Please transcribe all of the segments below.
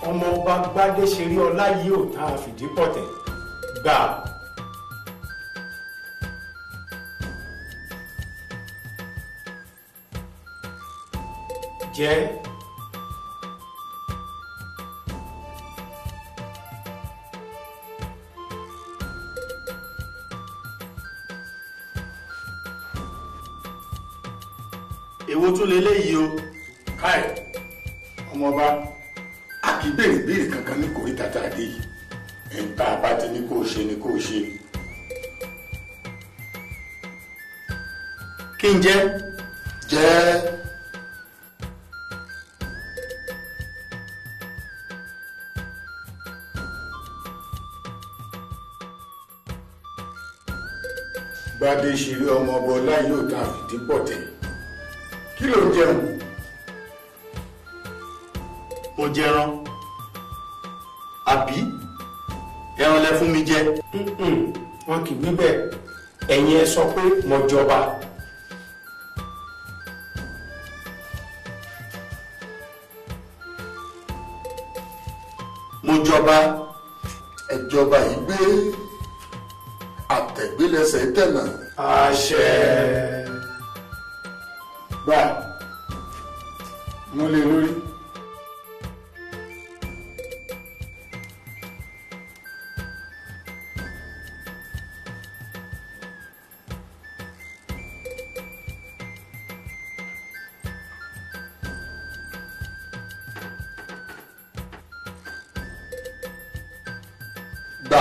ọmọọba gbádéṣeré ọlá yìí ò tá a fìdí pọ̀tẹ́ gbà. jẹ́ èwo tún leléyìí o káì ọmọọba a kì í béèrè béèrè kankan ní kòríta tá a dé yìí ẹ̀ǹtà bá ti ní kó o ṣe ni kó o ṣe. kí n jẹ́ jẹ́ gbadé ṣeré ọmọ ọba ọlá yóò tá a fìdí pọ̀ tẹ̀ kí ló ń jẹun mo jẹran àbí ẹran lẹ fún mi jẹ Mm-mm, wọn kì í wí bẹ́ẹ̀ ẹ̀yin ẹ sọ pé mo jọba. mo jọba ẹjọba yìí gbé àtẹ̀gbélẹsẹ̀ tẹ̀nà àṣẹ. gbà múlẹ̀ lórí. gbà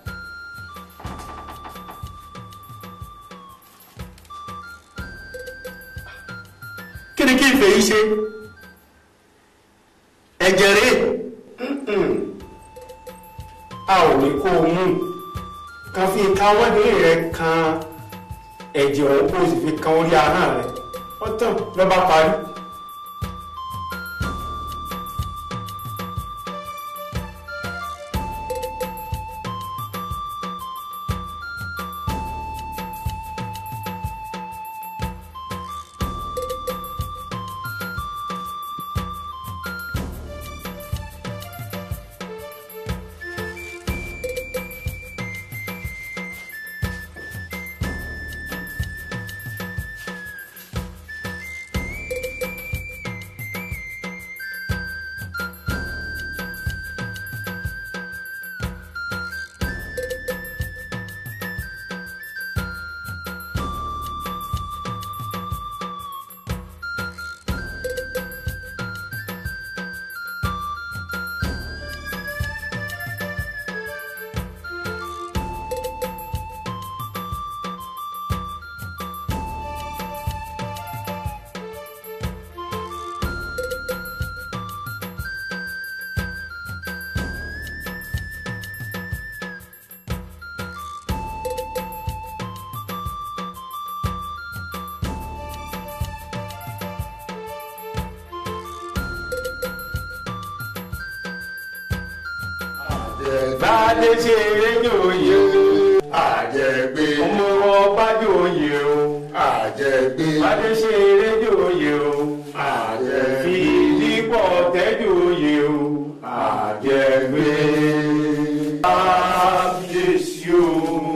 kí ni kí n fèyí ṣe ẹ̀jẹ̀ rèé a ò ní kó o mú kan fi kan wẹ́dí rẹ kan ẹ̀jẹ̀ ọ̀hún kó o sì fi kan orí ahọ́n rẹ ó tàn lọ́ba parí. Bádé ṣe rédíò yìí o. àjẹgbé ọmọ ọba jòyè o. àjẹgbé Bádé ṣe rédíò yìí o. àjẹgbé Fìdípọ̀ tẹ́jòyè o. àjẹgbé Kábíyèsí o.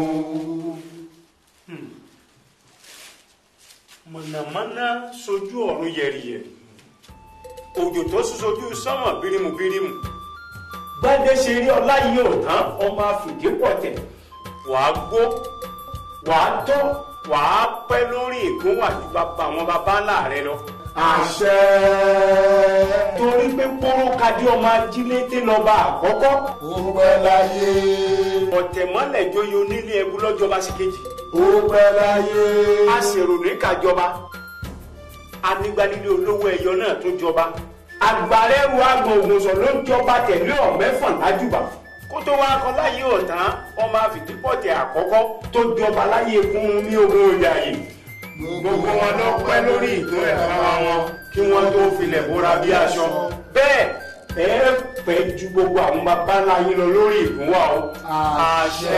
Mọ̀nàmọ́ná sojú ọ̀run yẹ̀rìyẹ̀rì. Òjò tó sún sojú sánmọ̀ bírímù-bírímù. Gbádé ṣe rí ọlá yìí ò tán ọmọ àfìdípọ̀ tẹ̀. Wàá gbó, wàá tọ́, wàá pẹ́ lórí ìkúnwàjú bàbá àwọn bàbá ńlá rẹ lọ. àṣẹ Torí pé kóró kadì ọmọ ajílété lọ́ba àkọ́kọ́. ó pẹ́ láyé ọ̀tẹ̀mọ́lẹ̀ joyè onílé ẹbú lọ́jọba sí kejì ó pẹ́ láyé a ṣèrò ní kàjọba anigbanilé olówó ẹyọ náà tó jọba agbárẹ́rù àgbọ̀n ògùnṣọ̀ ló ń jọba tẹ̀lé ọ̀mẹ́fọ̀n lájúbà kó tó wá kọ láyé ọ̀tán ọmọ àfìdípọ̀tẹ̀ àkọ́kọ́ tó jọba láyé kún ní ogun ìyá yìí gbogbo wọn lọ pẹ́ lórí ìtún ẹ̀fọn wọn kí wọ́n tó filẹ̀ bóra bí aṣọ bẹ́ẹ̀ ẹ pẹ́ ju gbogbo àwọn bàbá ńlá yín lọ lórí ìgúnwà o àṣẹ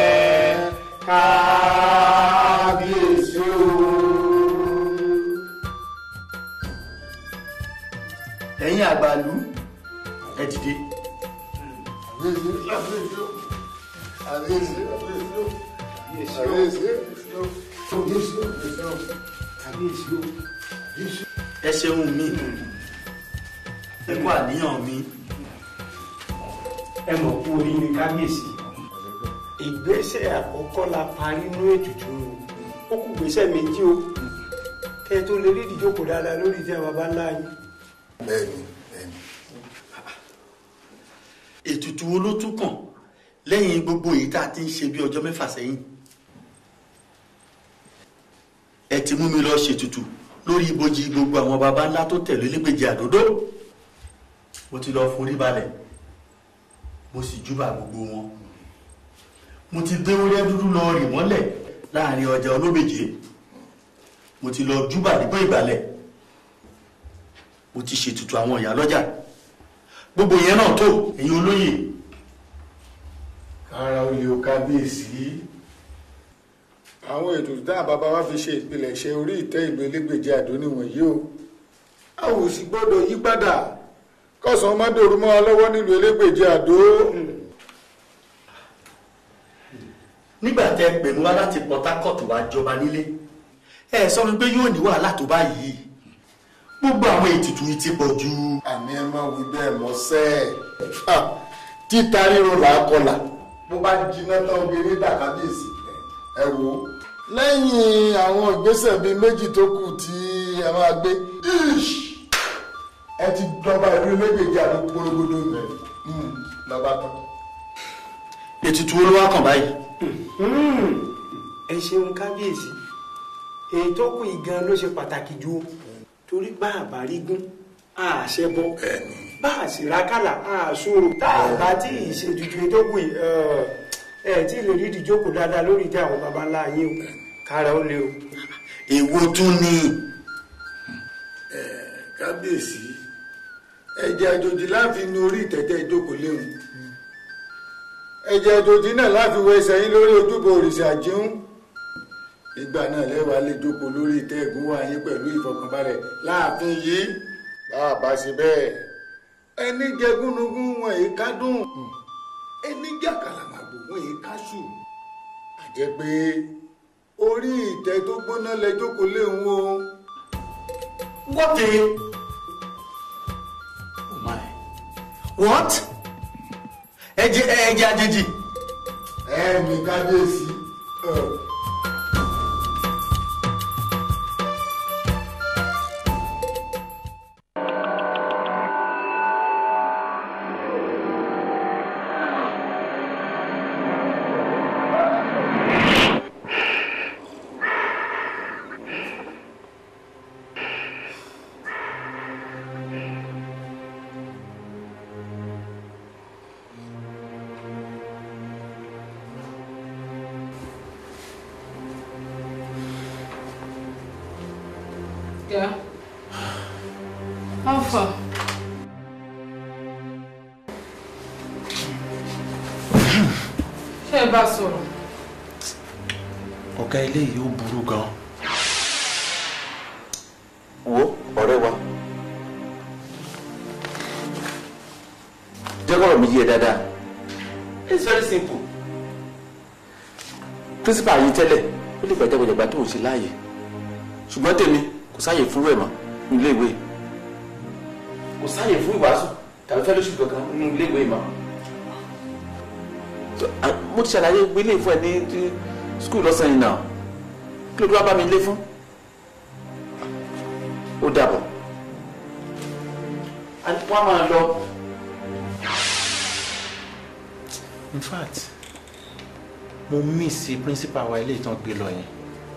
kábíyèsí o. ẹ̀yin àgbàlú ẹ dìde ẹ ṣeun mi ẹ kú àníyàn mi ẹ mọ̀ kú oríire kábíyèsí ìgbésẹ̀ àkọ́kọ́ la parí nínú ètùtù ó kù gbésẹ̀ méjì o kẹ́ ẹ tó lè rí ìdíjókòó dáadáa lórí ìtẹ́ baba ńlá yín. bẹ́ẹ̀ni bẹ́ẹ̀ni ètùtù wo ló tún kàn lẹ́yìn gbogbo èyí tá a ti ń ṣe bí ọjọ́ mẹ́fà sẹ́yìn ẹ ti mú mi lọ ṣètùtù lórí ibojì gbogbo àwọn baba ńlá tó tẹ̀lé lẹ́gbẹ̀jì àdódó mo ti lọ forí balẹ̀ mo sì júbà gbogbo wọn mo ti gbé orí dúdú lọ rì mọ́lẹ̀ láàrin ọjà olóbèjé mo ti lọ júbà nígbó ìgbàlẹ̀ mo ti ṣètùtù àwọn ìyá lọ́jà gbogbo yẹn náà tó ẹ̀yin olóyè ara olè o kábíyèsí àwọn ètò tí àwọn bàbá wa fi ṣe ìpilẹ̀ṣẹ̀ orí ìtẹ́ ìlú elégbèje àdó nìwọ̀nyí o a ò sì gbọ́dọ̀ yí padà kọ́sàn má dòrú mọ́ wa lọ́wọ́ nílùú elégbèje àdó nígbà tẹ́ pè mí wá láti Port Harcourt wá jọba nílé ẹ sọ mi pé yóò ní wàhálà tó báyìí gbogbo àwọn ètùtù yìí ti pọ̀ jù àmì ẹ má wí bẹ́ẹ̀ mọ́ sẹ́ ẹ̀ títa ríro là á kọlà bó bá jiná tán obìnrin dà kábíyèsí ẹ wò ó lẹ́yìn àwọn ìgbésẹ̀ bíi méjì tó kù tí ẹ máa gbé ish, ẹ ti dọba ìlú elégbèjì àdó gbólógbóló rẹ lọ́ba tán. ètùtù wo ló wá kàn báyìí ẹ ṣeun kábíyèsí èyí tó kù yìí gan ló ṣe pàtàkì jù o torí bá a bá rí gún a ṣe bọ bá a sì rákàlà a ṣòro tá a bá tí ì ṣe tuntun èyí tó kù yìí ẹ ẹ tí ì lè rí ìdíjókòó dáadáa lórí ìtẹ́ àwọn baba ńlá yín o kára ó lé o. èwo tún ni kábíyèsí ẹ̀jẹ̀ àjòjì láàfin ní orí ìtẹ́tẹ́ ìjókòó léwu ẹ̀jẹ̀ àjòjì náà láfi wọ ẹsẹ̀ yín lórí ojúbọ òrìṣà jíún ìgbà náà lẹ́wàá lè jókòó lórí ìtẹ́ ìgúnwà yín pẹ̀lú ìfọkànbalẹ̀ láàfin yìí bá a bá ṣe bẹ́ẹ̀ ẹni jẹ gúnugún wọn èyí kádùn ẹni jẹ àkàlàmàgbò wọn èyí káṣù àjẹ́ pé orí ìtẹ́ tó gbóná lẹ jókòó léwu o. what the oh my what ẹ̀jẹ̀ ẹ̀jẹ̀ àjèjì ẹ̀mí kábíyèsí. Yeah. How far? Ṣé ẹ bá sọ̀rọ̀? ọ̀gá ilé yìí ó burú gan wo ọ̀rẹ́ wa jẹ́ kọ́rọ̀ mi yé ẹ dáadáa it's very simple principal yìí tẹ́lẹ̀ ó lè gbàjẹ́ gbàjẹ́gbà tó ń ṣe láàyè ṣùgbọ́n tèmi kò sáàyè fún rẹ̀ mọ́ ní ilé ìwé kò sáàyè fún ìwàásù tàbí fellowship kankan ní ilé ìwé mọ́ So, ah, mo ti ṣàlàyé gbélé fún ẹ ní skul lọ́sàn-án yìí náà kí ló dé wá bá mi lé fún ó dàbọ̀ wọ́n á máa lọ. in fact mo miss principal wa ilé ìtàn gbé lọ yẹn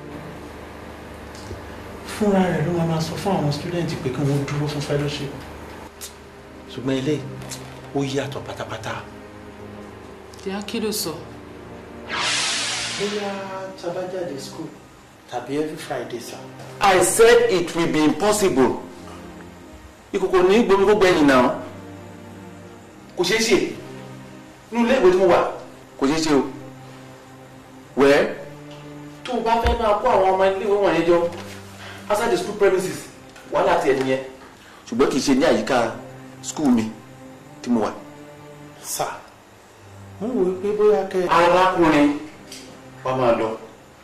fúnra rẹ̀ ló máa máa sọ fún àwọn student pé kí wọ́n dúró fún fellowship ṣùgbọ́n ilé ó yàtọ̀ pátápátá Ìyá kí ló sọ? bóyá tabajáde school tàbí every friday sir. I said it will be impossible ìkòkò ní gbomi gbogbo ẹ̀yìn náà kò ṣeé ṣe nínú ilé ìwé tí mo wà kò ṣeé ṣe o wẹ́ẹ́ tó o bá fẹ́ máa kó àwọn ọmọ ilé ìwé wọ̀nyẹn jọ outside the school premises wàhálà tiẹ̀ nìyẹn ṣùgbọ́n kì í ṣe ní àyíká school mi tí mo wà. sir mo ń wò ó pé bóyá kẹ. arákùnrin wàá máa lọ.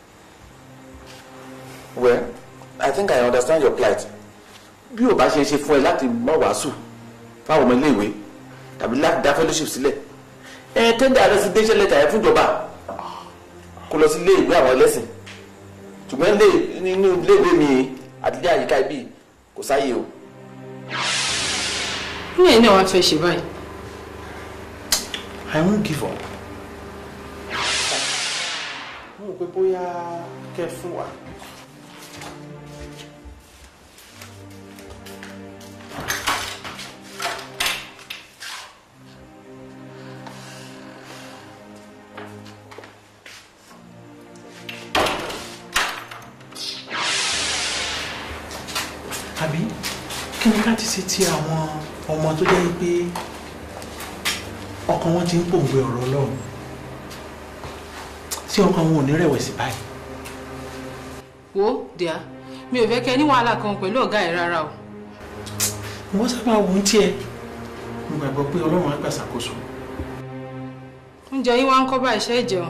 well i think i understand your plight bí o bá ṣe ṣe fún ẹ láti má wàásù fáwọn ọmọ iléèwé tàbí láti dá fellowship sílẹ̀ ẹ tẹ́ndà resignation letter ẹ fúnjọba kó lọ sí iléèwé àwọn ẹlẹ́sìn ṣùgbọ́n ilé- nínú iléèwé mi àti ilé àyíká ibi kò sáyé o. ní ẹ̀yin náà wàá fẹ́ ṣe báyìí. I won't give up. mo rò pé bóyá kẹ fún wa. àbí kí ni ká ti ṣe ti àwọn ọmọ tó jẹ́ pé ọkàn wọn ti ń pòǹgbẹ ọ̀rọ̀ ọlọ́run tí ọkàn wọn ò ní rẹ̀wẹ̀sì báyìí. wo díà mi ò fẹ́ kẹ́ ní wàhálà kan pẹ̀lú ọ̀gá ẹ̀ rárá o. wọ́n sábà wò ó tiẹ̀ mo gbàgbọ́ pé ọlọ́run á gbà ṣàkóso. oúnjẹ yín wá ń kọ́ bá iṣẹ́ ìjẹun.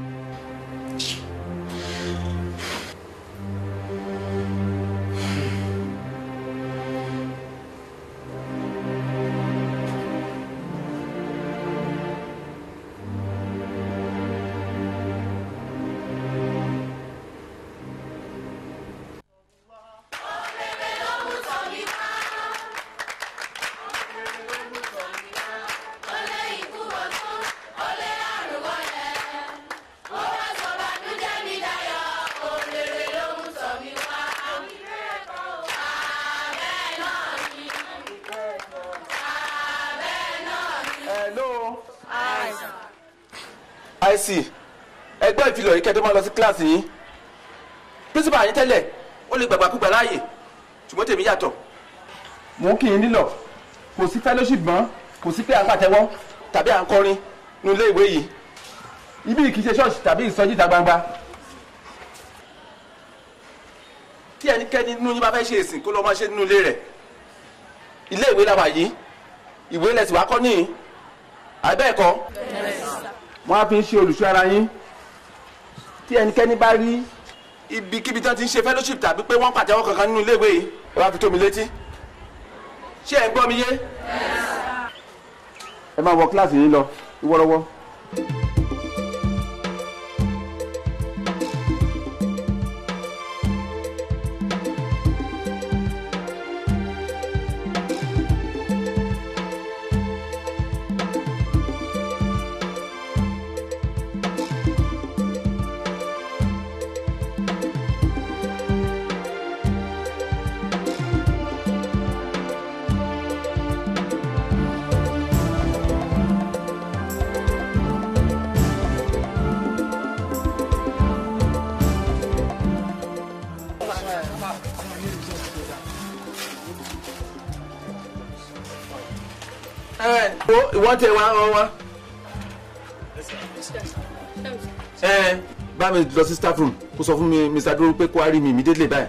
hello. àìsí ẹgbẹ́ ìfilọ̀ yìí kẹ́tọ́ máa lọ sí kíláàsì yín pírísìpà yín tẹ́lẹ̀ ó lè gbàgbàkúgbà láàyè ṣùgbọ́n tèmi yàtọ̀. mò ń kì í nílọ̀ kò sí fellowship mọ́ kò sí pé à ń pàtẹ́wọ́ tàbí à ń kọrin ní ilé ìwé yìí ibi kì í ṣe ṣọ́ọ̀ṣì tàbí ìsọjí ìta gbangba. tí ẹnikẹ́ni nínú yín bá fẹ́ ṣe ìsìn kó lọ́ọ́ máa ṣe nínú ilé rẹ̀ ilé ìwé làwà yìí ìwé lẹ̀sìn wá kọ́ níyìn àbẹ́ẹ̀kọ́ wọ́n á fi ń ṣe olùṣọ́ ara yín tí ẹnikẹ́ni bá rí ibikíbi tí wọ́n ti ń ṣe fellowship tàbí pé wọ́n pàtẹ́wọ́ kankan nínú iléèwé yìí ẹ wá fi tó mi létí ṣé ẹ ń gbọ́ mi yé ẹ máa wọ kíláàsì yín lọ ìwọ́rọ́wọ́. ẹ wo ìwọ́n tẹ wá wá wá. ẹ bá mi lọ sí staff room kó sọ fún mi mr dúró pé kó wá rí mi immediately báyìí.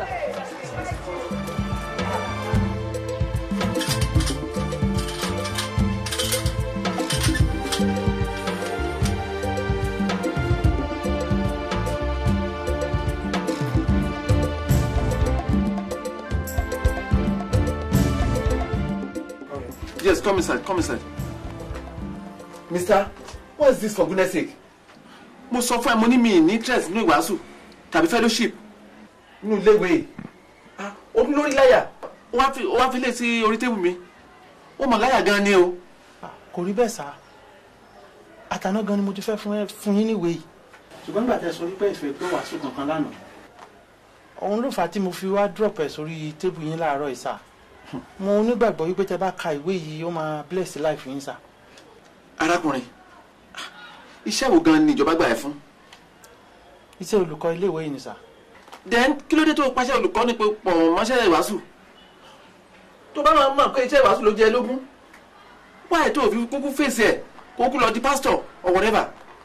Yes, come inside, come inside. Mister, what is this for goodness sake? Mo sọ fún ẹ mo ní mi ní interest nínú ìwàásù tàbí fellowship nínú iléèwé. Ah, ó ní lórí láyà. Ó wá fi ó wá fi lé sí orí tébù mi. Ó mọ̀ láyà gan ni o. kò rí bẹ́ẹ̀ sá àtàná gan ni mo ti fẹ́ fún ẹ fún yín níwèé yìí. ṣùgbọ́n nígbà tẹ sọ wípé ìfẹ́ pé wàásù kankan lánàá. òun ló fà á tí mo fi wá drop ẹ̀ sórí tébù yín láàárọ̀ yìí sá. mo nígbàgbọ́ wípé tẹ bá ka ìwé yìí ó máa bless life yín sá. Arákùnrin, iṣẹ́ wo gan ni ìjọba gbà ẹ́ fún? iṣẹ́ olùkọ́ iléèwé yìí ni sá. Then kí ló dé tó o pàṣẹ olùkọ́ ní pé pọ̀ mọ́ṣẹ́ ìwàásù? Tó bá máa mọ̀ pé iṣẹ́ ìwàásù ló jẹ lógún. Wáyé tó o fi kúkú fèsì ẹ̀ kó kú lọ di pastor or whatever.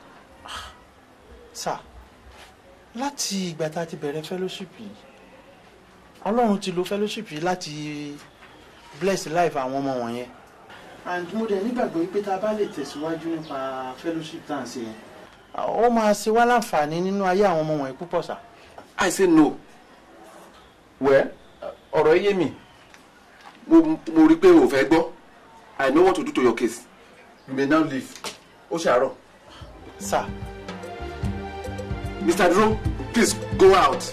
sá láti ìgbà tá a ti bẹ̀rẹ̀ fellowship yìí ọlọ́run ti lo fellowship yìí láti bless life àwọn ọmọ wọ̀nyẹn and mo dẹ̀ nígbàgbọ́ wípé tá a bá lè tẹ̀síwájú nípa fellowship tá à ń ṣe yẹn ó máa ṣe wá láǹfààní nínú ayé àwọn ọmọ wọ̀nyí púpọ̀ sá. I say no. Well, ọ̀rọ̀ ẹ yé mi. Mo mo rí i pé o ò fẹ́ gbọ́. I know what to do to your case. You may now leave. Ó ṣàárọ̀. sá Mr. Duro, please go out.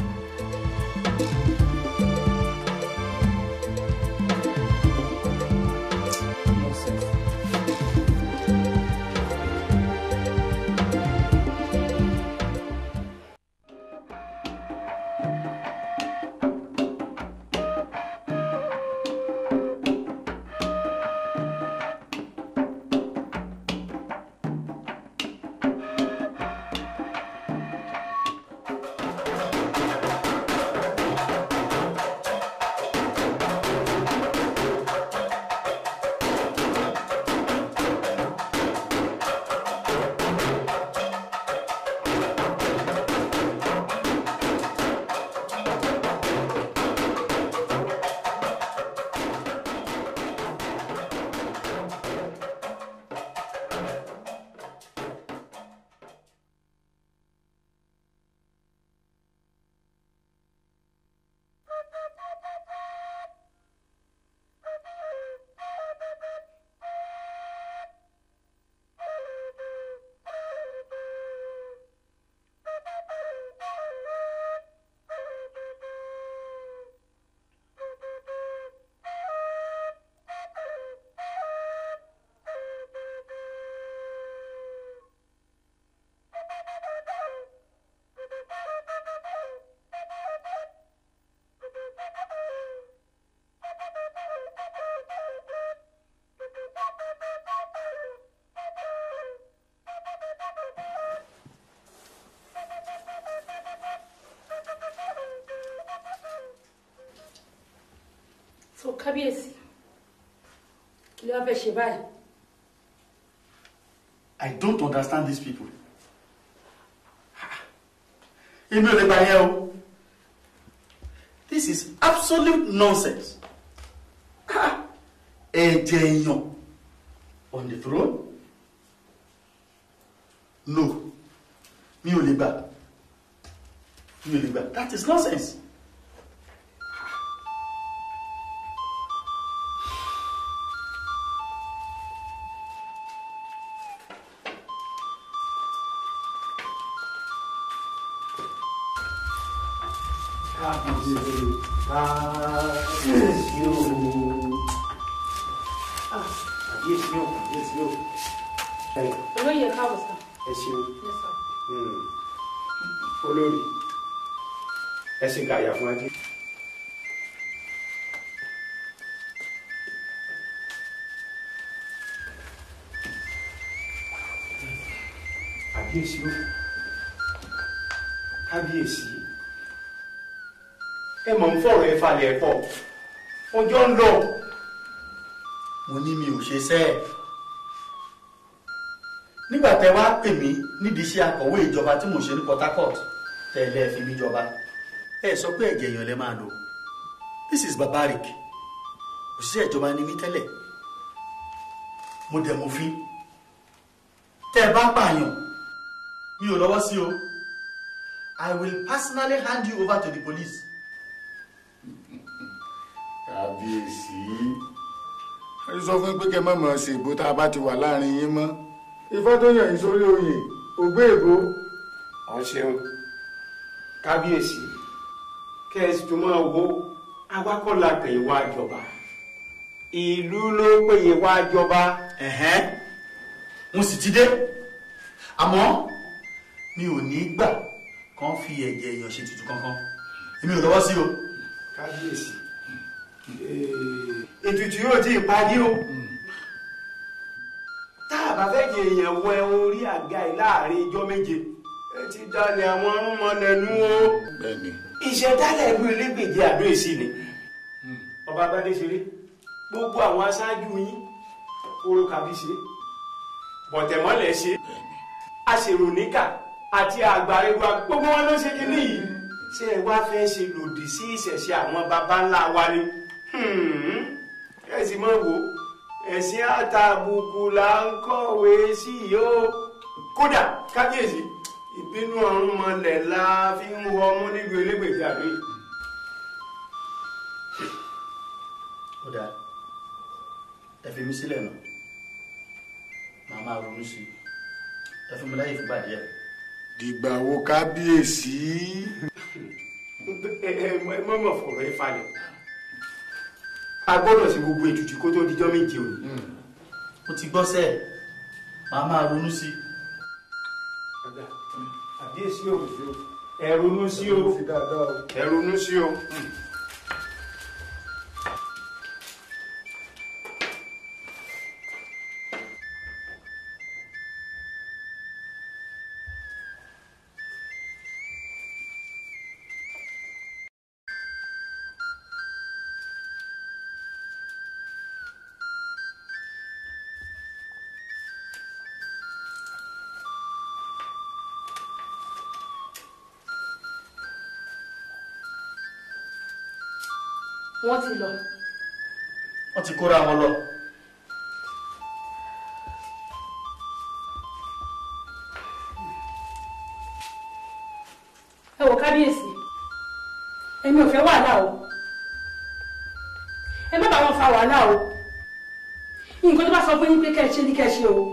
so kábíyèsí kí ló wá fẹ́ ṣe báyìí. I don't understand these people. Èmi ò lè gbà yẹn o. This is absolute nonsense. Ah, Ẹ̀jẹ̀ èèyàn on the throne? No, mi ò lè gbà. Mi ò lè gbà. That is nonsense. olóyè káàbọ̀ sá. ẹ ṣeun Yes, sir. Mm. olórí ẹ ṣe gàyà fún ajé. kábíyèsí o kábíyèsí ẹ mọ̀ ń fọ̀rọ̀ ẹ falẹ̀ ẹ pọ̀ ọjọ́ ń lọ. mo ní mi ò ṣe sẹ́ ẹ̀ nígbà tẹ wá pè mí nídìí iṣẹ́ akọ̀wé ìjọba tí mo ṣe ní Port Harcourt tẹ̀lé ẹ fi mí jọba ẹ sọ pé ẹ̀jẹ̀ èèyàn lẹ máa lò this is barbaric òṣìṣẹ́ ìjọba ni mí tẹ́lẹ̀ mo dẹ̀ mo fi tẹ́ ẹ bá pààyàn mi ò lọ́wọ́ sí o I will personally hand you over to the police. kábíyèsí ẹ sọ fún pé kẹ má mọ̀ ṣe ìbò tá a bá ti wà láàrin yín mọ́ ifá tó yàn yín sórí oyè ògbé èbó ọ ṣeun kábíyèsí kẹ́sì tó máa wo awakọ̀lá pè é wá jọba ìlú ló pè é wá jọba. ẹ̀hẹ́n mo sì ti dé àmọ́ mi ò ní gbà kán fi ẹ̀jẹ̀ èèyàn ṣe tutù kankan èmi ò lọ́wọ́ sí o. kábíyèsí ètùtù yóò tí ì parí o tá a bá fẹ́ jẹ èèyàn wẹ orí àga yìí láàrin ijọ́ méje ẹ ti dalẹ̀ àwọn arúnmọlẹ́nu o bẹ́ẹ̀ni ìṣẹ̀dálẹ̀ ìlú elégbèje àdó èsì ni ọba bádé ṣeré gbogbo àwọn aṣáájú yín oró kàbí ṣe bọ̀tẹ̀mọ́lẹ̀ ṣe aṣèròníkà àti àgbàrẹ̀wà gbogbo wọn ló ṣe kíní yìí ṣé ẹ wá fẹ́ ṣe lòdì sí ìṣẹ̀ṣe àwọn baba ńlá wa ni ẹ sì mọ̀ wò ẹ ẹ̀sìn àtàbùkù là ń kọ̀wé sí yìí ó kódà kábíyèsí ìbínú ọ̀run mọlẹ̀ la fi ń wọ ọmú nílùú elégbèjì àdó yìí. ó dáa ẹ fi mí sílẹ̀ nà màá máa ronú sí i ẹ fi mi láyè fúgbà díẹ̀. dìgbà wo kábíyèsí. ẹ ẹ mọ̀mọ̀ fọ̀rọ̀ ẹ falẹ̀ a gbọ́dọ̀ sí gbogbo ètùtù kó tó dijọ́ méje òní. ó ti gbọ́ sẹ́ẹ̀ màá máa ronú sí i. àbíyèsí o ẹ ronú sí o ẹ ronú sí o. wọ́n ti lọ. wọ́n ti kóra wọn lọ. ẹ wò kábíyèsí èmi ò fẹ́ wàhálà o ẹ má bá wọn fa wàhálà o nǹkan tó bá sọ fún yín pé kẹ́ ẹ ṣe ní kẹ́ ẹ ṣe o.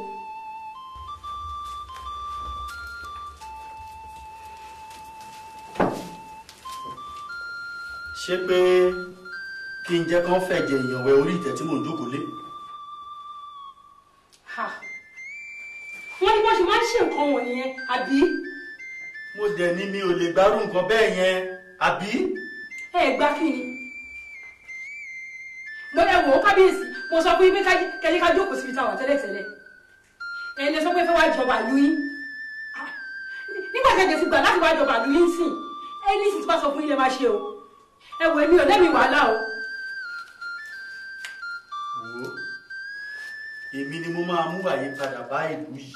ṣé pé kí n jẹ́ kán fẹ̀jẹ̀ èèyàn wẹ orí ìtẹ́ tí mò ń jókòó lé. Ha. wọ́n ní wọ́n ṣe máa ń ṣe nǹkan wọ̀nyẹn àbí mo dẹ̀ ní mi ò lè gbárù nǹkan bẹ́ẹ̀ yẹn àbí. ẹ gbá kí ni. mo ẹ wò ó kábíyèsí mo sọ fún yín pé kẹ́yìn ká jókòó síbi táwọn tẹ́lẹ̀tẹ́lẹ̀ ẹ lè sọ pé fẹ́ wá jọba ìlú yín Ah. nígbà tẹ̀jẹ̀ ti gbà láti wá jọba ìlú yín sìn ẹni sì ti bá sọ fún yín lè má ṣe o ẹ wò èmi ò lẹ́mìí wàhálà o. wò ó èmi ni mo máa mú àyípadà bá ìlú yìí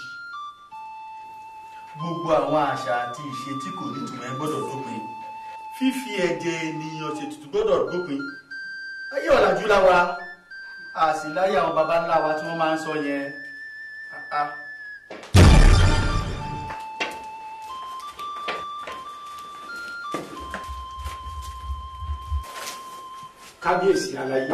gbogbo àwọn àṣà àti ìṣe tí kò nítumọ̀ ẹ gbọ́dọ̀ dópin fífi ẹ̀jẹ̀ ènìyàn ṣètùtù gbọ́dọ̀ dópin ayé ọ̀làjú láwa a sì láyé àwọn baba ńlá wa tí wọ́n máa ń sọ yẹn Ah, ah. kábíyèsí aláyé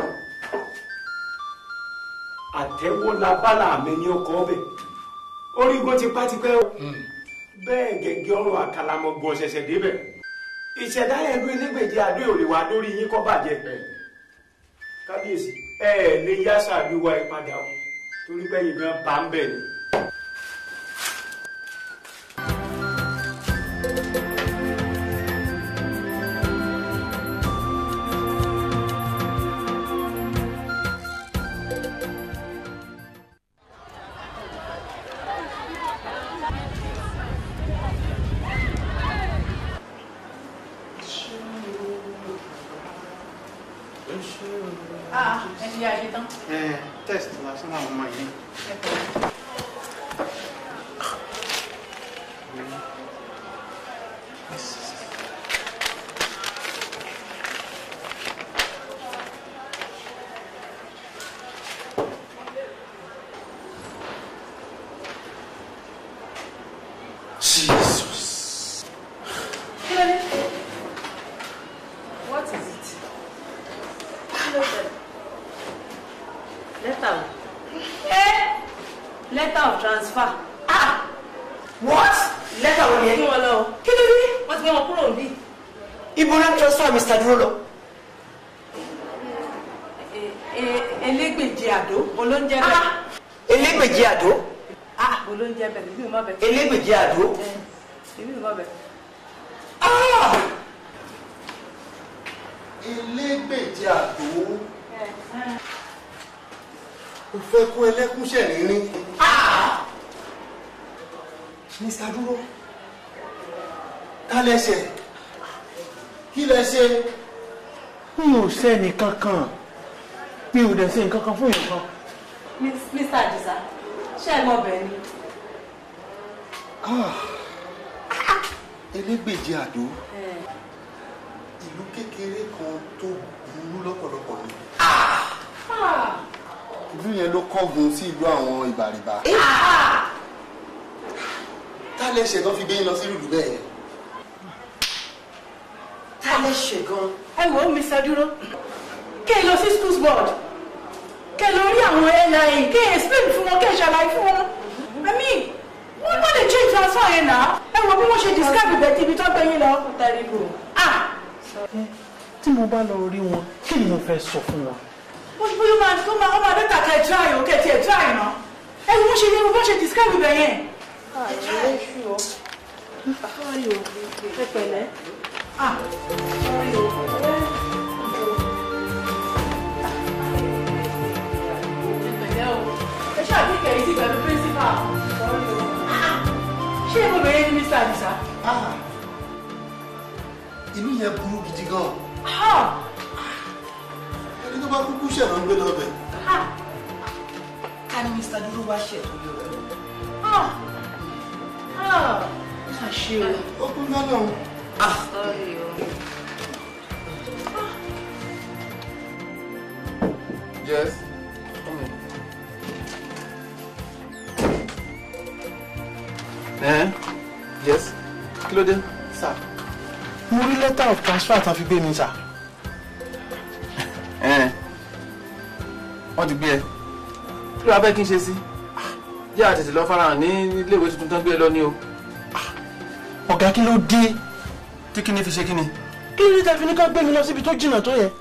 àtẹ́wọ́ la bálà mi ní ọkọ̀ ọbẹ̀ orígun tipátipẹ́ o bẹ́ẹ̀ gẹ́gẹ́ ọ̀rọ̀ àkàlàmọ̀gbọ̀n ṣẹ̀ṣẹ̀ débẹ̀ ìṣẹ̀dá ẹ̀rú elégbèje àdó òrè wá lórí yín kọ́ bàjẹ́ kábíyèsí ẹ ẹ̀ lè yá sàdúwà ìpadà o torí pé yìí gan bá ń bẹ̀ ni. Ah, ẹ ti yá ẹ ṣe tán. ẹ test lásán làwọn ọmọ yìí. Jesus. Kí ló dé? What is it? Kí ló dé? Lẹ́tà o. Ẹ́ letter of transfer. Ah! What? Lẹ́tà wo ni ẹ? Kí wọ́n lọ o. Kí ló dé? Wọ́n ti gbé wọn kúrò níbí. Ibo ló transfer Mr. Dúró lọ? Elégbèje àdó, olóúnjẹ bẹ̀. Elégbèje àdó? Ah! Olóúnjẹ bẹ̀, bíbí mi má bẹ̀. Elégbèje àdó? Bíbí mi má bẹ̀. Ah! elégbèje àdó o fẹ́ kó ẹlẹ́kún ṣẹ̀rínrín. Mr. Dúró ká lẹ́sẹ̀ kí lẹ ṣe. mi ò sẹ́ni kankan mi ò dẹ̀ ṣe nǹkan kan fún yẹn kan. Mr. Adisa, ṣé ẹ mọ bẹ̀ ni? elégbèje àdó ìlú kékeré kan tó burú lọ́pọ̀lọpọ̀ ni. Ah! ìlú yẹn ló kángun sí ìlú àwọn ìbàrìbà. tá lè ṣe tó fi gbé yín lọ sí ìlú bẹ́ẹ̀ yẹn. ta lè ṣe gan. ẹ wo mr dúró kẹ́ ẹ lọ sí schools board kẹ́ ẹ lọ rí àwọn nia kẹ́ ẹ explain fún wọn kẹ́ ẹ ṣàlàyé fún wọn i mean wọ́n má lè change transfer yẹn náà ẹ wo bí wọ́n ṣe describe ibẹ̀ tí ibi tó gbé yín lọ. ah tí mo bá lọ rí wọn kí ni mo fẹ́ sọ fún wọn. bó ṣe bóyá máa tó máa ọmọ adẹ́ta kẹ́ ẹ try o kẹ́ ẹ tiẹ̀ try náà ẹ wo bó ṣe yẹ wo bó ṣe describe ibẹ̀ yẹn. ẹ pẹ̀lẹ́. ah sorry o. pẹ̀lẹ́ o ẹ ṣáà kí kẹ̀yìn sí pẹ̀lú principal ṣé mo bẹ̀rẹ̀ ní mr adisa. ìlú yẹn burú gidi gan. ẹni tó bá kúkú ṣẹ̀ ló ń gbé lọ́bẹ̀. ká ní mr dúró wá ṣe tó yọ ọdún. àṣe o. ó kún lọ́nà o. yes. ẹ yes kí ló dé. sà mo rí letter of transfer tán fi gbé mi sà. ẹ wọ́n ti gbé ẹ kí ló wá fẹ́ kí n ṣe sí jẹ́ àtẹ̀tẹ̀ lọ farahàn ní iléèwé tuntun tán gbé ẹ lọ ní o. ọ̀gá kí ló dé tí kí ni fi ṣe kí ni. kí ló dé tẹ́ fi ní ká gbé mi lọ síbi tó jìnnà tó yẹ.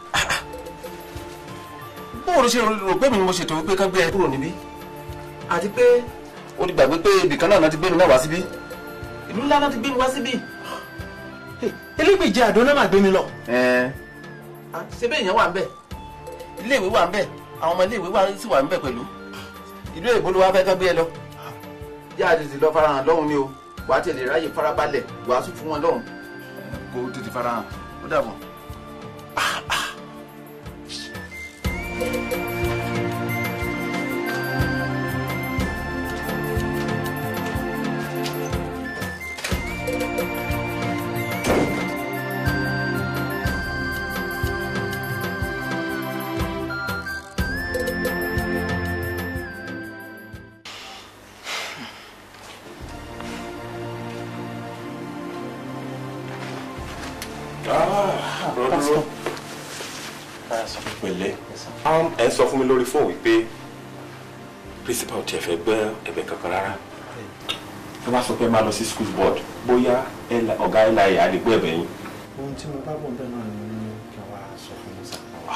bóòrò ṣe rò pé mi ni mo ṣètò wípé kán gbé ẹ kúrò níbí àti pé o ti gbàgbé pé ibìkan náà ti gbé mi náà wá síbí ìlú ńlá náà ti gbé mi wá síbí. elégbèjì àdó náà máa gbé mi lọ. ṣé bẹ́ẹ̀ yẹn wà ń bẹ̀ iléèwé wà ń bẹ̀ àwọn ọmọ iléèwé wà sì wà ń bẹ̀ pẹ̀lú ìlú èbó ló wá fẹ́ kán gbé ẹ lọ. yá a tètè lọ farahàn lọ́hùn ni o wàá tètè ráyè farabalẹ̀ wàásù fún wọn lọ́hùn. kó o tètè farahàn ó dàbọ̀. dúró pẹ̀lẹ́ ẹ sọ fún mi lórí fóònù wípé principal ò tiẹ̀ fẹ́ gbọ́ ẹ̀bẹ̀ kankan rárá tó bá sọ pé máa lọ sí school board bóyá ọ̀gá ẹ̀la ẹ̀ á lè gbọ́ ẹ̀bẹ̀ yín. ohun tí mo bá bọ̀ bẹ́ẹ̀ náà ni mo ní kí n wá sọ fún mi sá.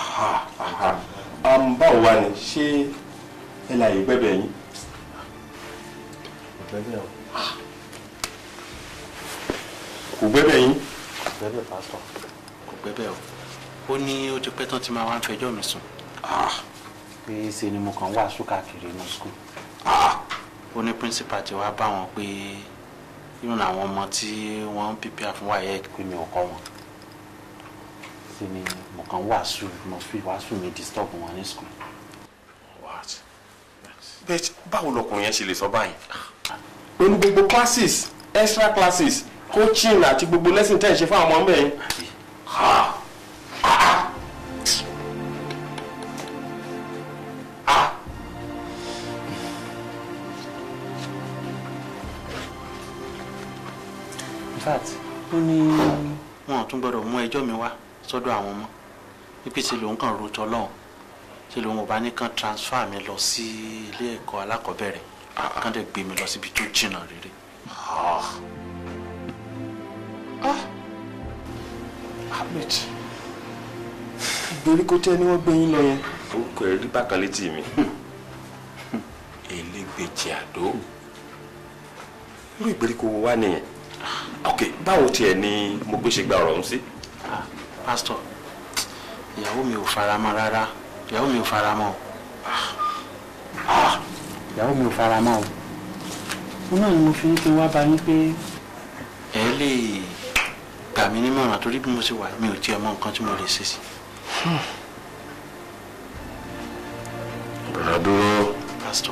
báwo wá ni ṣé ẹ̀la ẹ̀ gbẹ́bẹ̀ yín. kò gbẹ́bẹ̀ o. kò gbẹ́bẹ̀ yín. kò gbẹ́bẹ̀ pásítọ̀ kò gbẹ́bẹ̀ o ó ní ó ti pẹ́ tán tí máa wá ń fẹjọ́ mi sùn. pé ṣe ni mo kàn wàásù káàkiri inú skul. ó ní píríncípà ti wá bá wọn pé irun àwọn ọmọ tí wọ́n ń pípẹ́ fún wáyé pé mi ò kọ́ wọn. ṣe ni mo kàn wàásù mo fi wàásù mi disturb wọn ní skul. bẹ́ẹ̀ báwo lọkùnrin yẹn ṣe lè sọ báyìí. pẹ̀lú gbogbo classes extra classes coaching àti gbogbo lesson tẹ́ ẹ̀ ṣe fún àwọn ọmọ mẹ́rin. in fact ó ní wọn ò tún gbọdọ̀ mú ẹjọ́ mi wá sọ́dọ̀ àwọn ọmọ wípé ṣe lòun kàn ro tọ́lọ́hún ṣe lòun ò bá ní kàn transfer mi lọ sí ilé ẹ̀kọ́ alákọ̀ọ́bẹ̀rẹ̀ kàn dẹ̀ gbé mi lọ síbi tó jìnnà rere. Ahmed ìgbèríko tẹ́ ni wọ́n gbé yín lọ yẹn. orúkọ ẹ rí bákan létí mi elégbèjì àdó irú ìgbèríko wo wá nìyẹn ok báwo tiẹ̀ ni mo gbé ṣe gba ọ̀rọ̀ ọ̀hún sí. pásítọ̀ ìyàwó mi ò fara mọ́ rárá ìyàwó mi ò fara mọ́ o ìyàwó mi ò fara mọ́ o mo náà ni mo fi ní kí n wá bá yín pé ẹ lè gbà mí nímọ̀ràn torí bí mo ṣe wà mi ò tiẹ̀ mọ nǹkan tí mo lè ṣe sí. bọ̀dá dúró. pásítọ̀.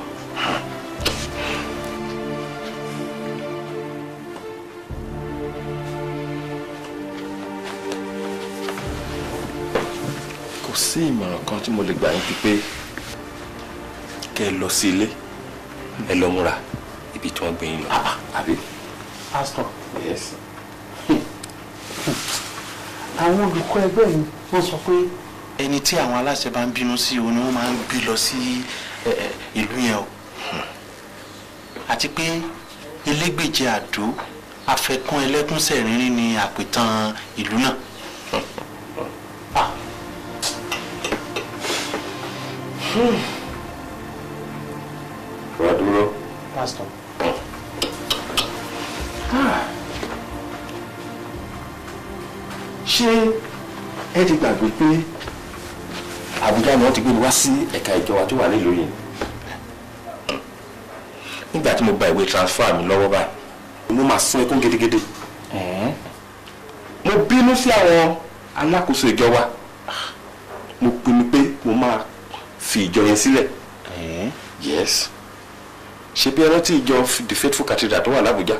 kò sí ìmọ̀ràn kan tí mo lè gbà yín pípé kẹ́ ẹ lọ sí ilé ẹ lọ múra ibi tí wọ́n gbé yín lọ àbí. pásítọ̀ yes. àwọn olùkọ́ ẹgbẹ́ yìí wọ́n sọ pé ẹni tí àwọn aláṣẹ bá ń bínú sí òun ni wọ́n máa ń gbé lọ sí ẹ, ẹ, ìlú yẹn o àti pé elégbèje àdó afẹkún ẹlẹ́kúnsẹ̀rínrín ni àpìtàn ìlú náà. wà á dúró. pásítọ̀ ṣé ẹ ti gbàgbé pé Àbújá ni wọ́n ti gbé mi wá sí ẹ̀ka ìjọba tó wà nílùú yìí nígbà tí mo gba ìwé transfer mi lọ́wọ́ báyìí mo máa sún ẹkún gidigidi mo bínú sí àwọn alákòóso ìjọba mo pinnu pé mo máa fi ìjọ yẹn sílẹ̀ yes ṣe bí ẹ rántí ìjọ the faithful cathedral tó wà lábújá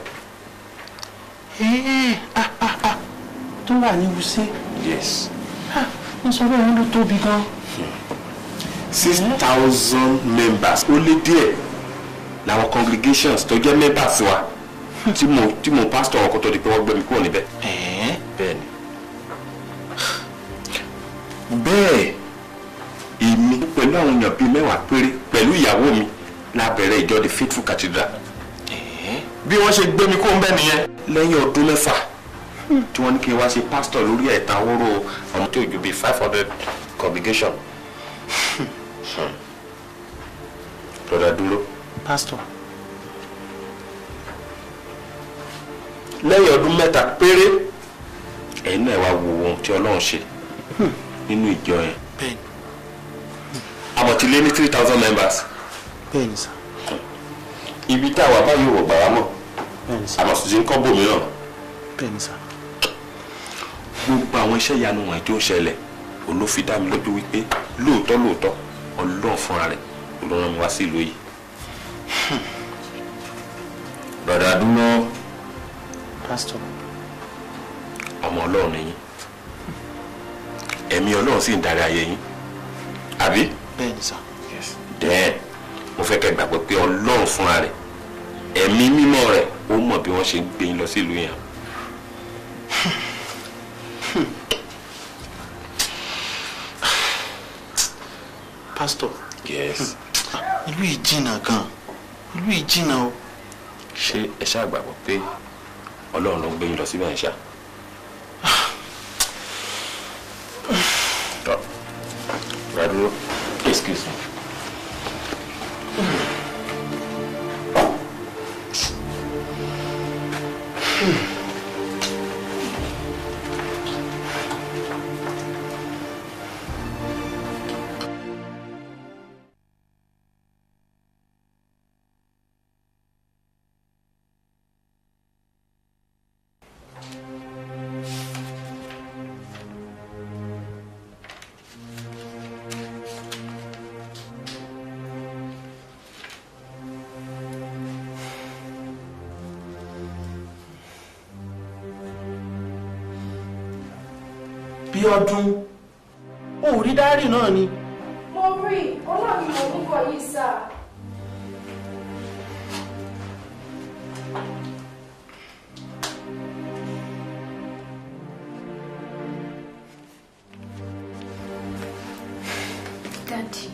Ee, ah, ah, ah, tó wà ní wusé yes wọ́n sọ pé òun ló tóbi gan. six thousand members ó lé díẹ̀ làwọn congregations tó jẹ́ members wa tí mo tí mo pastor wọn kó tó di pé wọ́n gbé mi kúrò níbẹ̀. bẹ́ẹ̀ ni bẹ́ẹ̀ èmi pẹ̀lú àwọn èèyàn bíi mẹ́wàá péré pẹ̀lú ìyàwó mi la bẹ̀rẹ̀ ìjọ the faithful cathedral bí wọ́n ṣe gbé mi kúrò níbẹ̀ nìyẹn lẹ́yìn ọdún mẹ́fà tí wọ́n ní kí n wá ṣe pastor lórí ẹ̀ta wóró ọmọ tó ju bíi five hundred congregation lọ́dà dúró. pásítọ̀ lẹ́yìn ọdún mẹ́ta péré ẹ̀yin náà wá wo ohun tí ọlọ́run ṣe nínú ìjọ yẹn bẹ́ẹ̀ni àmọ́ ti lé ní three thousand members bẹ́ẹ̀ni sà ibi tá a wà báyìí wò gbàrà mọ̀ bẹ́ẹ̀ni sà àmọ́ sì ti ń kọ́ bòmíràn bẹ́ẹ̀ni sà gbogbo àwọn iṣẹ́ ìyanu wọ̀nyí tó ń ṣẹlẹ̀ olófin dá mi lójú wípé lóòótọ́ lóòótọ́ ọlọ́run fúnra rẹ̀ ló rán mi wá sí ìlú yìí. bàdà dúró pásítọ̀ ọmọ ọlọ́run ni yín ẹ̀mí ọlọ́run sì ń darí ayé yín àbí. bẹ́ẹ̀ni sà dẹ́ẹ̀ mo fẹ́ kẹ́ gbàgbọ́ pé ọlọ́run fúnra rẹ̀ ẹ̀mí mímọ́ rẹ̀ ó mọ̀ bí wọ́n ṣe ń gbé yín lọ sí ìlú yẹn. pásítọ̀ yes. ìlú yìí jìnnà gan ìlú yìí jìnnà o ṣé ẹ ṣáà gbàgbọ́ pé ọlọ́run ló ń gbé yín lọ síbẹ̀ ń ṣá. tọ́ ra dúró excuse me. bí ọdún o ò rí dárì náà ni mo rí ọlọ́run mo ń bọ̀ yìí sá. dádì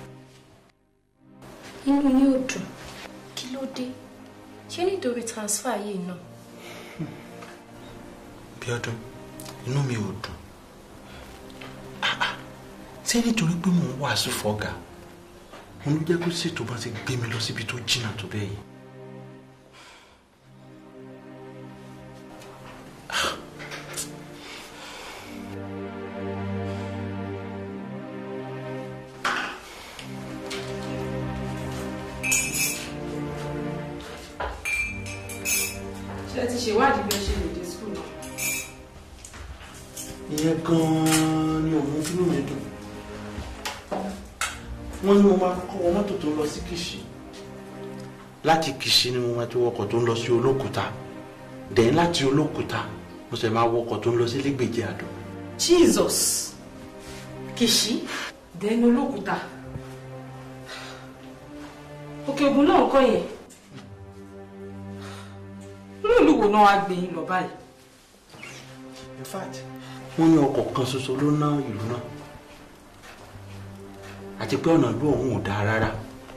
inú yín ò dùn kí ló dé ṣé nítorí transfer yìí náà. bí ọdún inú mi ò dùn Ah, ah. ṣé nítorí pé mò ń wàásù fọ́gà òun ló jẹ́ kó ṣètò bá ti gbé mi lọ síbi tó jìnnà tó bẹ́ẹ̀ yìí. ṣé ẹ ti ṣèwádìí bí ẹ ṣe lè dé skul náà. ìyẹn gan-an ni òun fínú mi dùn wọ́n ní mo máa kọ́ wọ mọ́tò tó ń lọ sí kìṣì láti kìṣì ni mo máa ti wọkọ̀ tó ń lọ sí olókùúta dẹ̀yìn láti olókùúta mo sì máa wọkọ̀ tó ń lọ sí lẹ́gbẹ̀jẹ̀ àdó. jesus kìsì dẹni olókùúta òkè ògùn náà kọ́ yẹn inú ìlú wo náà wá gbé yín lọ báyìí. in fact wọ́n ní ọkọ̀ kan ṣoṣo ló ná ìlú náà àti pé ọ̀nà ìlú ọ̀hún ò dáa rárá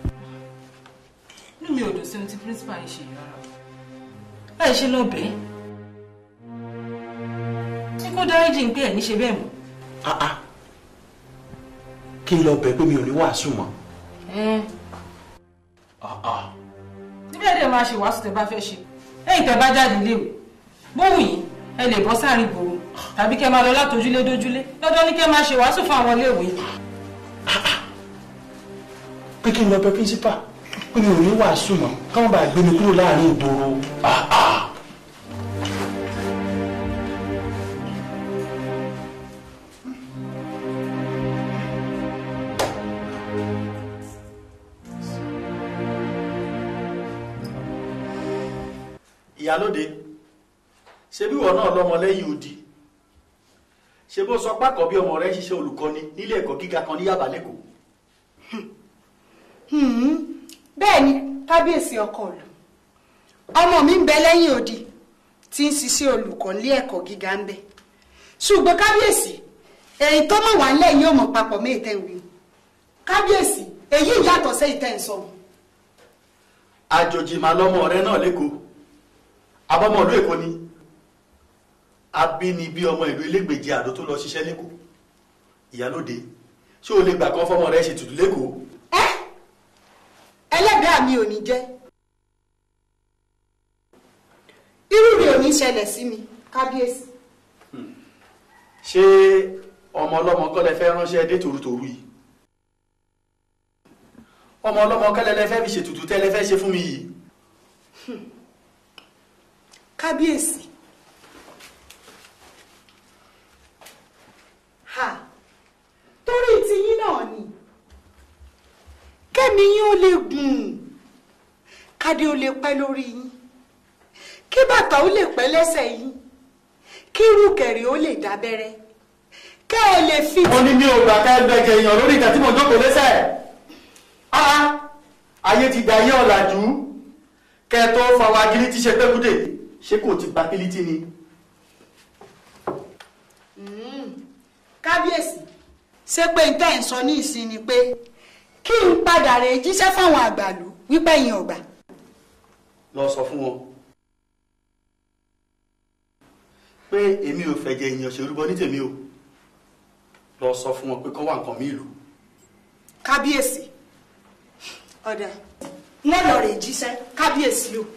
inú mi ò dùn sí ohun tí principal yìí ṣe yìí rárá láì ṣe lọ bẹ́ẹ̀ tí kò dáríjì ń pé ẹ̀ ní ṣe bẹ́ẹ̀ mọ́. ah ah kí n lọ bẹ̀ pé mi ò ní wàásù mọ́ ah ah níbẹ̀ dẹ̀ máa ṣe wàásù tẹ́ bá fẹ́ ṣe lẹ́yìn tẹ́ bá jáde léwe bóhùn yìí ẹ lè bọ́ sáàrin ìgboro tàbí kẹ́ máa lọ látòjúlé dójúlé dandan ní kẹ́ máa ṣe wàásù fún àwọn iléèwé. pé kí n lọ bẹ̀ principal pé mi ò ní wàásù mọ́ káwọn bá gbé mi kúrò láàrin ìgboro ah ah. ìyálóde ṣe bí wọn náà lọmọ lẹ́yìn odi ṣe bó sọ pákọ bí ọmọ rẹ ń ṣiṣẹ́ olùkọ́ni nílé ẹ̀kọ́ gíga kan ní Yaba lẹkọọ bẹ́ẹ̀ ni kábíyèsí ọkọ ìlú ọmọ mi ń bẹ lẹ́yìn odi tí ń ṣiṣẹ́ olùkọ́ nílé ẹ̀kọ́ gíga ń bẹ ṣùgbọ́n kábíyèsí èyí tó mọ̀ wá ńlẹ̀ yóò mọ̀ papọ̀ mí ìtẹ̀ ìwé kábíyèsí èyí yàtọ̀ sí ìtẹ̀ ìsọ àjòjì màá lọmọ rẹ náà lẹkọọ abọmọlú èkó ni abínibí ọmọ ìlú elégbèjì àdó tó lọ ṣiṣẹ́ lẹ́kọ̀ọ́ ìyálóde ṣé o lè gbà kan fọmọ rẹ ṣètùtù lẹ́kọ̀ọ́ ẹlẹ́dàá mi ò ní jẹ́ irú rẹ̀ ò ní ṣẹlẹ̀ sí mi kábíyèsí ṣé ọmọ ọlọ́mọ kọ́lẹ̀ fẹ́ ránṣẹ́ dé tòrútòrú yìí ọmọ ọlọ́mọ kọ́lẹ̀ lẹ fẹ́ fi ṣètùtù tẹ́lẹ̀ fẹ́ ṣe fún mi yìí kábíyèsí ha torí tiyín náà ni kẹ́mi yín ó lè gùn kádé ó lè pẹ́ lórí yín kí bàtà ó lè pẹ́ lẹ́sẹ̀ yín kí rúkẹ̀rẹ̀ ó lè dábẹ́rẹ́ kẹ́ ẹ lè fi. wọ́n ní mi ò gbà ká ẹgbẹ̀jẹ̀ èèyàn lórí ìjà tí mo jókòó lẹ́sẹ̀ ah ayé ti gba ayé ọ̀làjú kẹ́ ẹ tó fọwọ́ agilí ti ṣe pẹ́kúdè ṣé kò ti gba pílítì ni. kábíyèsí ṣé pé n tẹ́ ń sọ ní ìsìn ni pé kí n padà rè jíṣẹ́ fáwọn àgbàlú wípé yín ọgbà. lọ sọ fún wọn pé èmi ò fẹ̀jẹ̀ èèyàn ṣerúbọ ní tèmi o lọ sọ fún wọn pé kọ́ wà nǹkan mí ìlú. kábíyèsí ọ̀dà wọ́n lọ rè jíṣẹ́ kábíyèsí o.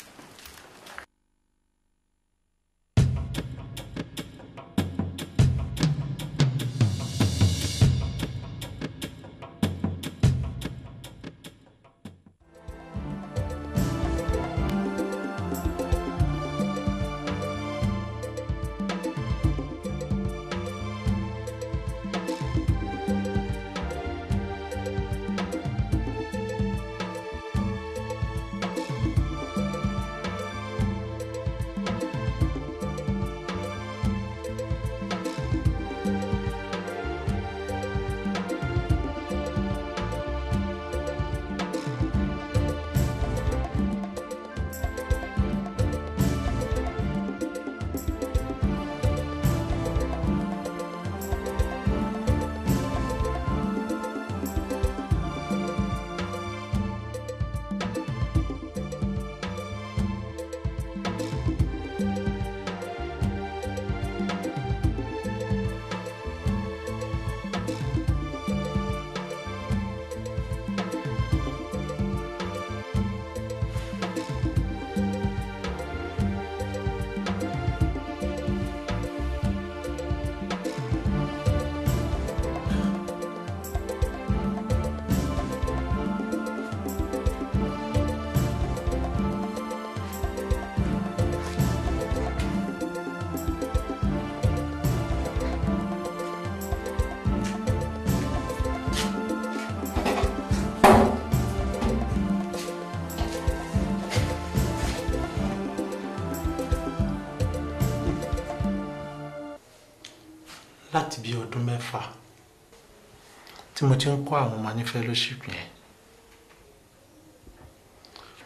láti bí ọdún mẹ́fà tí mo ti ń kọ́ àwọn ọmọ ní fellowship yẹn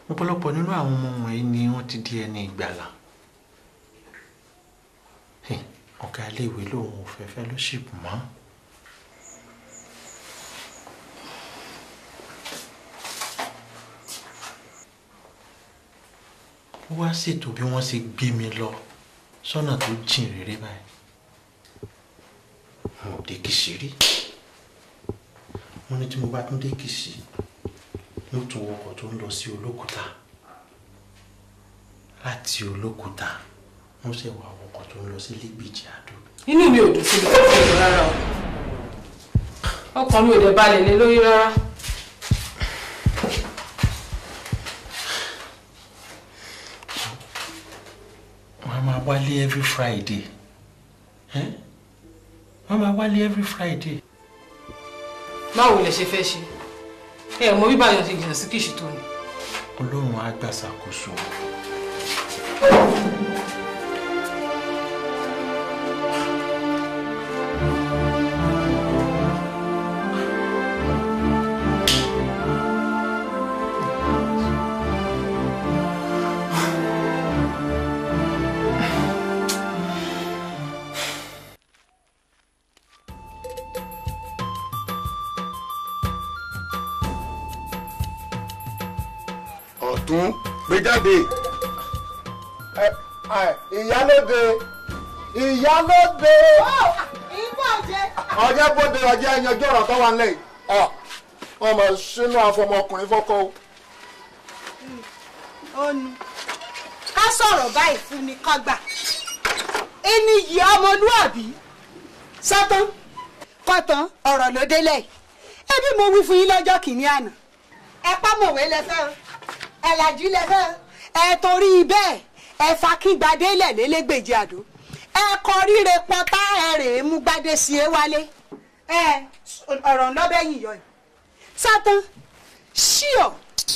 ọ̀pọ̀lọpọ̀ nínú àwọn ọmọ wọ̀nyí ni wọ́n ti di ẹni ìgbàlà Hey, ọ̀gá iléèwé lòun ò fẹ́ fellowship mọ́. ó wá ṣètò bí wọ́n ṣe gbé mi lọ sọ́nà tó jìn réré báyìí mo ò dé Kìṣí rí wọ́n ní tí mo bá tún dé Kìṣí yóò tún wọkọ̀ tó ń lọ sí Olókùta láti Olókùta wọ́n ṣe wà wọkọ̀ tó ń lọ sí Lẹ́gbẹ̀jì Àdó. inú mi ò dùn sí ibi tó fẹ́ lọ rárá o ọkàn mi ò dẹ̀ balẹ̀ lé lórí rárá. wọ́n á máa wálé every Friday ẹ́ wọ́n á máa wálé every Friday. báwo lẹ ṣe fẹ́ ṣe ẹ mọ bí báyọ̀ ṣe jìnnà sí Kìṣí tó ni. Ọlọ́run á gbàṣàkóso. ọ̀tún gbé jáde. ìyálóde ìyálóde ọjọ́ bóde ọjọ́ ẹyanjú ọ̀rọ̀ tó wà nílẹ̀ yìí wọ́n mọ̀ sínú àfọmọkùnrin fọ́kọ́ o. onu ká sọ̀rọ̀ báyìí fún ni kán gbà ẹni yìí ọmọlúàbí sọ́tán kọ́tán ọ̀rọ̀ ló délẹ̀ yìí ẹbí mo wí fún yín lọ́jọ́ kìíní àná ẹ pámọ̀wé lẹ́fẹ́ o ẹ làjú lẹ́fẹ́ o ẹ torí bẹ́ẹ̀ ẹ fa kí gbadé lẹ̀ lélégbèjì àdó ẹ kọ ríre pọtá ẹ rèé mú gbadé sí e wálé ẹ ọ̀rọ̀ ńlọ́bẹ̀ yìí yọ yìí sọ́tán ṣíọ̀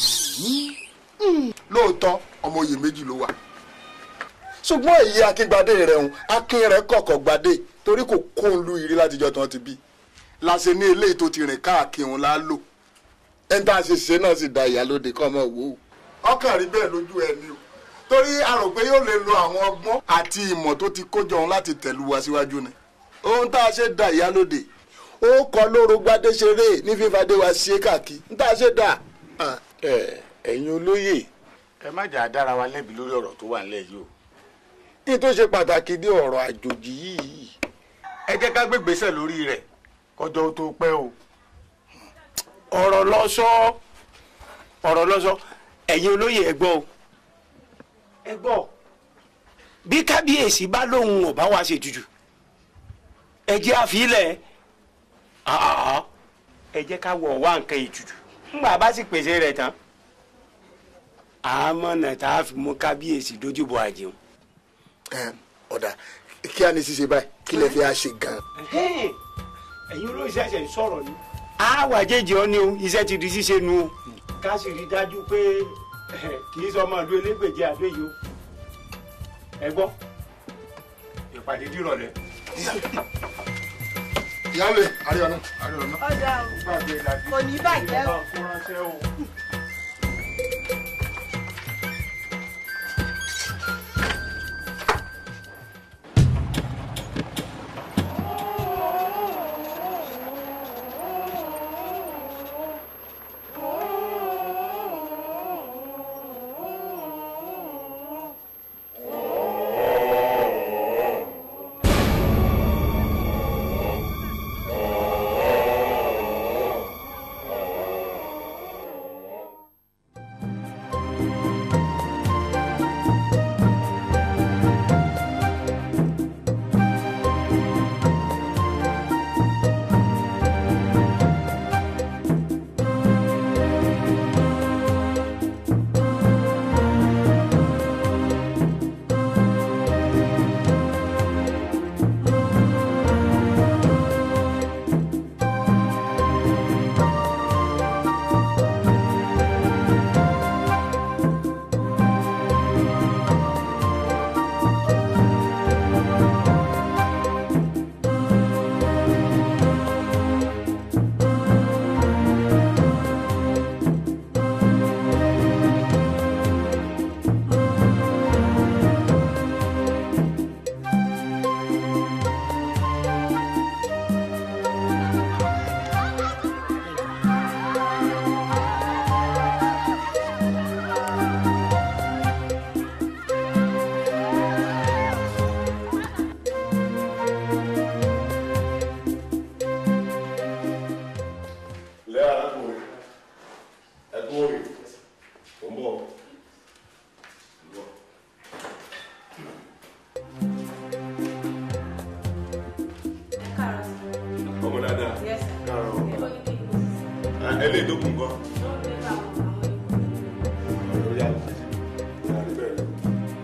lóòótọ́ ọmọ oyè méjì ló wà ṣùgbọ́n èyí akíngbadé rẹ̀ ń akin rẹ̀ kọ̀kọ̀ gbadé torí kò kó ń lu ìrí látijọ́ tí wọ́n ti bí láṣẹ ní eléyìí tó ti rìn káàkiri òun la lò ẹni tá a ṣe ṣe náà sì da ìyálóde kọ́ ọmọ wò ó. ọkàn rí bẹ́ẹ̀ lójú ẹ ní o torí a rò pé yóò lè lo àwọn ọgbọ́n àti ìmọ̀ tó ti kójọ òun láti tẹ̀lú wa síwájú ni ohun tá a ṣe da ìyálóde ó kọ lóru gbadé ṣeré ní fífadé wa ṣe káàkiri ń tá a ṣe dà. ẹ̀yin olóyè ẹ má jà á dára wa lẹ́bi lórí ọ̀rọ̀ tó wà nílẹ̀ yìí o ní tó ṣe pàtàkì dé ọ̀rọ̀ àjòjì yìí ẹ jẹ́ ká gbégbèsè lórí rẹ̀ kọjọ́ tó pẹ́ o. ọ̀rọ̀ lọ́sọ́ ọ̀rọ̀ lọ́sọ́ ẹ̀yin olóyè ẹ gbọ́ o ẹ gbọ́ bí kábíyèsí bá lóun ò bá wa ṣe tutù ẹ jẹ́ àfilẹ̀ àá ẹ jẹ́ ká wọ̀ wá nǹkan ìtutù ńgbà bá sì pèsè rẹ̀ tán àmọ́nà tá a fi mú kábíyèsí dójúbọ àjẹun. ọ̀dà kí a ní ṣíṣe báyìí kí lè fi á ṣe gan-an. ẹ̀yin olóyè ṣẹ̀ṣẹ̀ ń sọ̀rọ̀ ni àwa jẹ́jẹ́ ọ ni o iṣẹ́ ti di ṣíṣe nu o ká sì rí dájú pé kì í sọ ọmọ ìlú elégbèje àdó yìí o ẹ gbọ́ ìpàdé dìrọ̀lẹ́. ìyáwó àríyànná àríyànná. ọ̀dà o kò ní bàjẹ́ o. Mo ń bọ̀. Ọmọ dáadáa. Káàárọ̀. Ah, Eléyìí tó kù ń kọ́. Lórí àwọn àti ìyàrí bẹ́ẹ̀ lọ.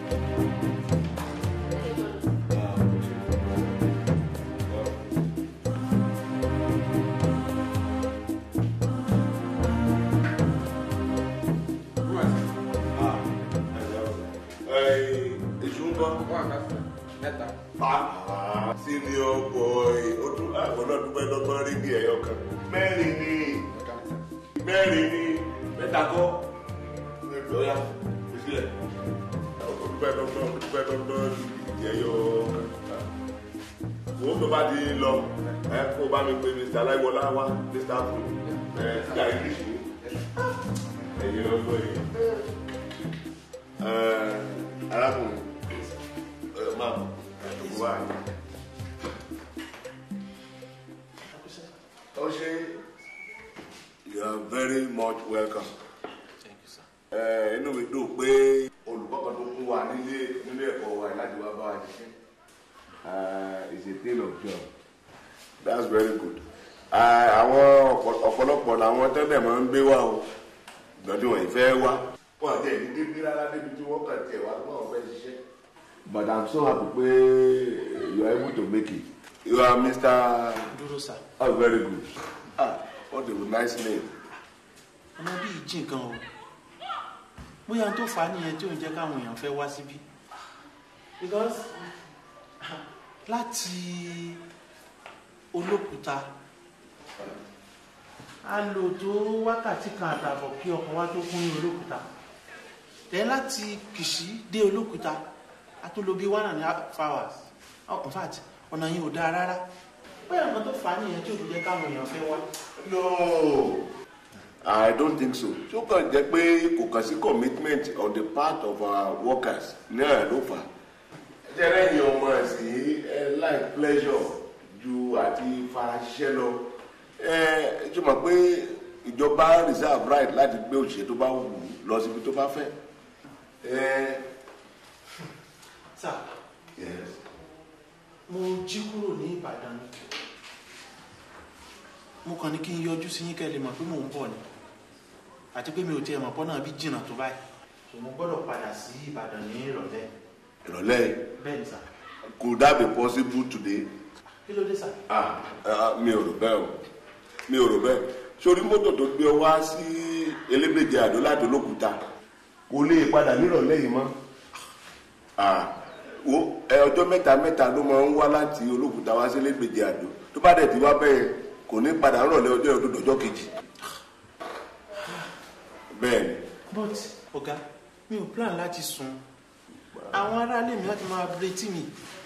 Èṣù ń kọ́. Mẹ́ta. Senior boy, ó tún àwọn náà dúpẹ́ lọ́gbọ́n rí ní ẹ̀yọ kan. Mẹ́rin ni mẹ́rin ni mẹ́ta kọ́. Lọ́yà ìsílẹ̀. Dúpẹ́ lọ́gbọ́n dúpẹ́ lọ́gbọ́n rí ẹ̀yọ kan. Wo tó bá di lọ, ẹ kó bá mi pe Mr. Aláìwọlá wá, Mr. Fún, ẹ sígá English ni. Ẹ̀yin ọgbọ́n yìí. Ẹ arákùnrin, ẹ máa bọ̀, ẹ tó wá yìí. Oṣé, you are very much welcome. Ẹ inú mi dùn pé olùkọ́ kan tó kún wa nílé nílé ẹ̀kọ́ wa láti wá bá wa ṣiṣẹ́. Uh, it's a tale of joy. That's very good. Uh, Àwọn ọ̀pọ̀- ọ̀pọ̀lọpọ̀ làwọn tẹ́lẹ̀ máa ń gbé wá o. Ìgbọ́dún wọ̀nyí fẹ́ wá. Wọ́n àti ẹ̀yìn débi rárá débi tí wọ́n kàn tiẹ̀ wá pé wọ́n fẹ́ ṣiṣẹ́. But I'm so happy pé you are able to make it. You are Mr. dúró sá Oh, very good. Ah, what a nice name. ọmọ bíi jí nǹkan o bóyá tó fà á nìyẹn tí ò ń jẹ́ káwọn èèyàn fẹ́ wá síbí because láti olókùúta a lò tó wákàtí kan àtààbọ̀ kí ọkọ̀ wa tó kún ní olókùúta tẹ́ láti kìsì dé olókùúta a tó lò bí one and a half hours Oh, in fact ọ̀nà yìí ò dáa rárá bóyá nǹkan tó fà á nìyẹn tí ò fi jẹ́ káwọn èèyàn fẹ́ wá. No, I don't think so. Ṣó kàn jẹ́ pé kò kàn sí commitment on the part of our workers náà ló fà. Jẹ́rẹ́ yìí ọmọ ẹ̀sìn ẹ like pleasure ju àti faraṣiṣẹ́ lọ. Ẹ ṣe mọ̀ pé ìjọba reserve right láti gbé òṣìṣẹ́ tó bá wù ú lọ síbi tó bá fẹ́. Ẹ sá yes. mo jí kúrò ní ìbàdàn ni mo kàn ní kí n yọjú sí yín kẹ́ lè mọ̀ pé mò ń bọ̀ ni àti pé mi ò tiẹ̀ mọ̀ pọ́ náà bí jìnnà tó báyìí so mo gbọ́dọ̀ padà sí ìbàdàn ní ìrọ̀lẹ́ Ìrọ̀lẹ́ yìí, bẹ́ẹ̀ ni sà could that be possible today? kí ló dé sà Ah, ah, mi ò rò bẹ́ẹ̀ o mi ò rò bẹ́ẹ̀ sórí mọ́tò tó gbé ọ wá sí elégbèjì àdó láti olókùúta kò lè padà nírọ̀lẹ́ yìí mọ́ Ah, wo ẹ ọjọ́ mẹ́ta mẹ́ta ló máa ń wá láti olókùúta wá sí elégbèjì àdó tó bá dẹ̀ ti wá bẹ́ẹ̀ kò ní padà nírọ̀lẹ́ ọjọ́ yẹn tó dọjọ́ kejì bẹ́ẹ̀ ni but ọ̀gá mi ò plan láti sùn àwọn aráalé mi láti máa retí mi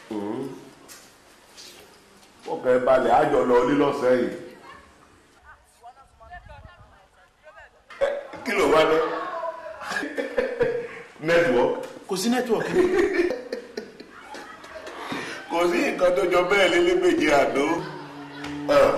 ọkàn ẹ balẹ̀ àjọ lọ lílọ́sẹ̀ yìí Ẹ, kí ló wá dé network kò sí nẹ́tíwọ̀kì kò sí nǹkan tó jọ bẹ́ẹ̀ lélẹ́gbèjì àdó Ah.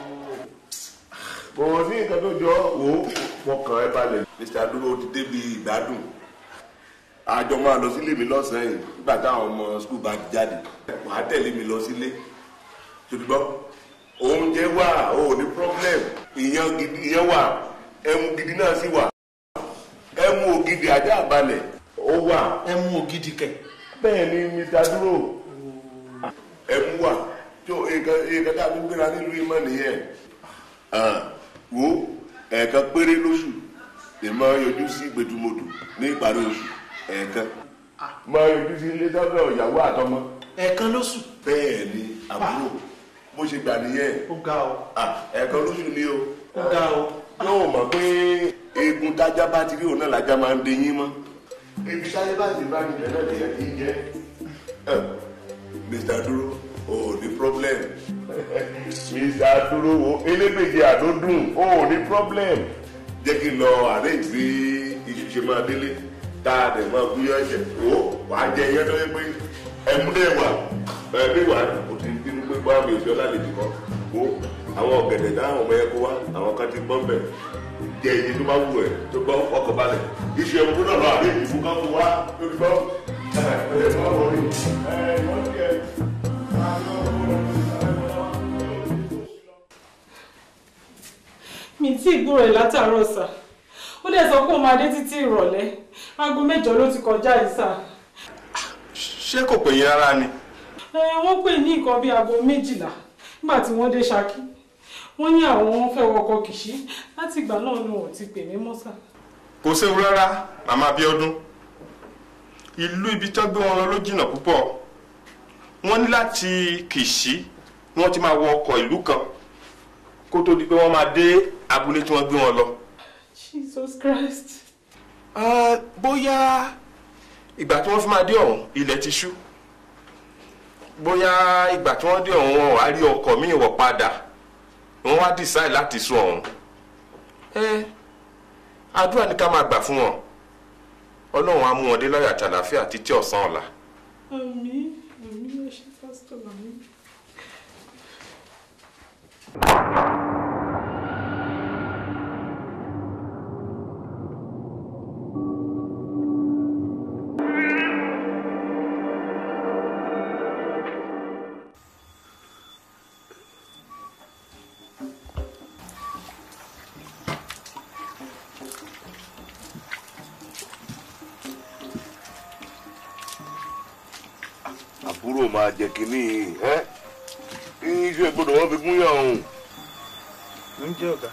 kò sí nǹkan tó jọ wò ó fọkàn ẹ balẹ̀. mr dúró ti débi ìgbádùn àjọ máa lọ sílé mi lọ́sàn-án yìí nígbà táwọn ọmọ skul bá ti jáde wàá tẹ̀lé mi lọ sílé ṣùgbọ́n oúnjẹ wà ó ní problem ìyẹn gidi ìyẹn wà ẹmu gidi náà sì wà ẹmu ògidì ajá balẹ̀ ó wà ẹ mú ògidì kẹ bẹ́ẹ̀ ni mr dúró ẹmu wà tó nǹkan nǹkan tá a fi gbéra nílùú ìmọ̀ nìyẹn Ah, wo ẹ̀ẹ̀kan péré lóṣù lè máa yọjú sí gbẹdúmọdù ní ìparí oṣù ẹ̀ẹ̀kan máa yọjú sí ilé sọ́dọ̀ ìyàwó àtọmọ ẹ̀ẹ̀kan lóṣù bẹ́ẹ̀ ni àbúrò bó ṣe gbà nìyẹn ó ga ọ Ah, ẹ̀ẹ̀kan lóṣù ni o ó ga ọ yóò mọ̀ pé eegun tájá bá ti rí òun náà lájá máa ń deyín mọ́ ibi tájá bá ti bá nílẹ̀ náà lèyẹn kì í jẹ́ Eh, Mr. Dúró o ò ní problem Mr. Dúró wo elégbèje àdódùn o ò ní problem jẹ́ kí n lọ àárẹ̀ ìgbé iṣu ṣe máa délé tá a dẹ̀ máa gúnyán ẹ̀jẹ̀ o wàá jẹ iyán tó yẹ pé ẹmúdẹ̀ wà ẹbí wà kò ti bínú pé bá mi ò fi ọlá lè dìbọn o àwọn ọ̀gẹ̀dẹ̀ táwọn ọmọ yẹn kó wá àwọn kan ti gbọ́n bẹ̀ jẹ iye tó bá wù ẹ́ tó gbọ́ ọkọ̀ balẹ̀ iṣẹ́ ẹ̀rọ gbọ́dọ̀ lọ àbí ìdìbò kan fún wa lórí bọ́ ẹ̀ ẹ̀ mọ́ wọlé ẹ̀ wọ́n ti ẹ̀ mi tí ìgbúrò ẹ̀ látàárọ̀ sà ó dẹ̀ sọ pé ó máa dé títí ìrọ̀lẹ́ aago mẹ́jọ ló ti kọjá yìí sà. ṣé kò pè yín rárá ni. ẹ wọ́n pè ní nǹkan bíi aago méjìlá nígbà tí wọ́n dé Ṣakí wọ́n ní àwọn fẹ́ wọkọ̀ Kìṣí láti ìgbà náà ni wọ́n ti pè mí mọ́ sà. kò séwu rárá màmá Abíọ́dún ìlú ibi tó gbé wọn lọ ló jìnnà púpọ̀ wọ́n ní láti Kìṣí ni wọ́n ti máa wọ ọkọ̀ ìlú kan kó tó di pé wọ́n máa dé abúlé tí wọ́n gbé wọn lọ. Jesus Christ. Ah, bóyá ìgbà tí wọ́n fi máa dé ọ̀hún ilẹ̀ ti ṣú bóyá ìgbà tí wọ́n dé ọ̀hún wọn wá rí ọkọ̀ míì wọ̀ padà wọ́n wá decide láti sún ọ̀hún. ẹ àdúrà ní ká máa gbà fún wọn ọlọ́run á mú wọn dé láyọ̀ àti àlàáfíà títí ọ̀sán ọ̀la. àmín àmín ẹ ṣé pásítọ̀ àmín. àbúrò máa jẹ kínní ẹ iṣu ìgbọdọ wọn fi gún yàn ọhún. ń jẹ́ ọ̀gá.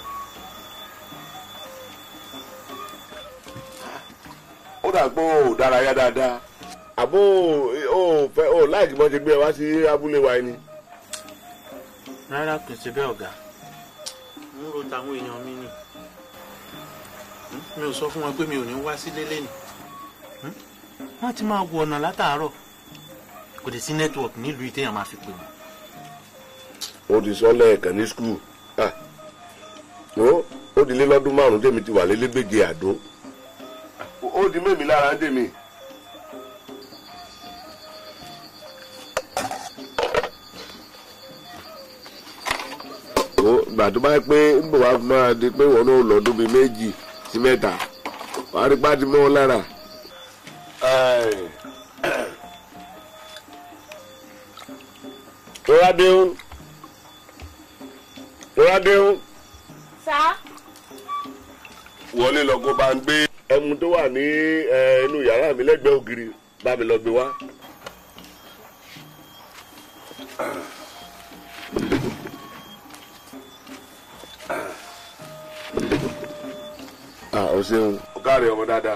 ó dà pé ó dárayá dáadáa àbó ó fẹ́ ó láìkí mọ́ ṣe gbé ẹ wá sí abúlé wa ni. rárá kò sí bẹ́ẹ̀ ọ̀gá ń ro tàwọn èèyàn mi ni mi ò sọ fún wọn pé mi ò ní wá sílé lẹ́nu wọ́n ti máa wọ ọ̀nà látàárọ̀ kò dé sí nẹ́tíwọ̀kì nílùú ìtẹ̀yàn máa fi pè wọ́n. ó ti sọ lẹ́ẹ̀kan ní skul ó ó di lé lọ́dún márùn-ún tèmi ti wà lélégbèje àdó ó di mẹ́mi lára ń tèmi. ó gbà tó bá yẹ pé ń bọ̀ wá máa di pé wọn náà lọ́dún bíi méjì sí mẹ́ta wàá rí pátí mọ́ wọn lára. Rọ́ládéhùn. Rọ́ládéhùn. Sá. Wọlé lọ kó bá ń gbé ẹmu tó wà ní inú yàrá mi lẹ́gbẹ̀ẹ́ ògiri bá mi lọ gbé wá. Ah, o ṣeun. O káre ọmọ dáadáa.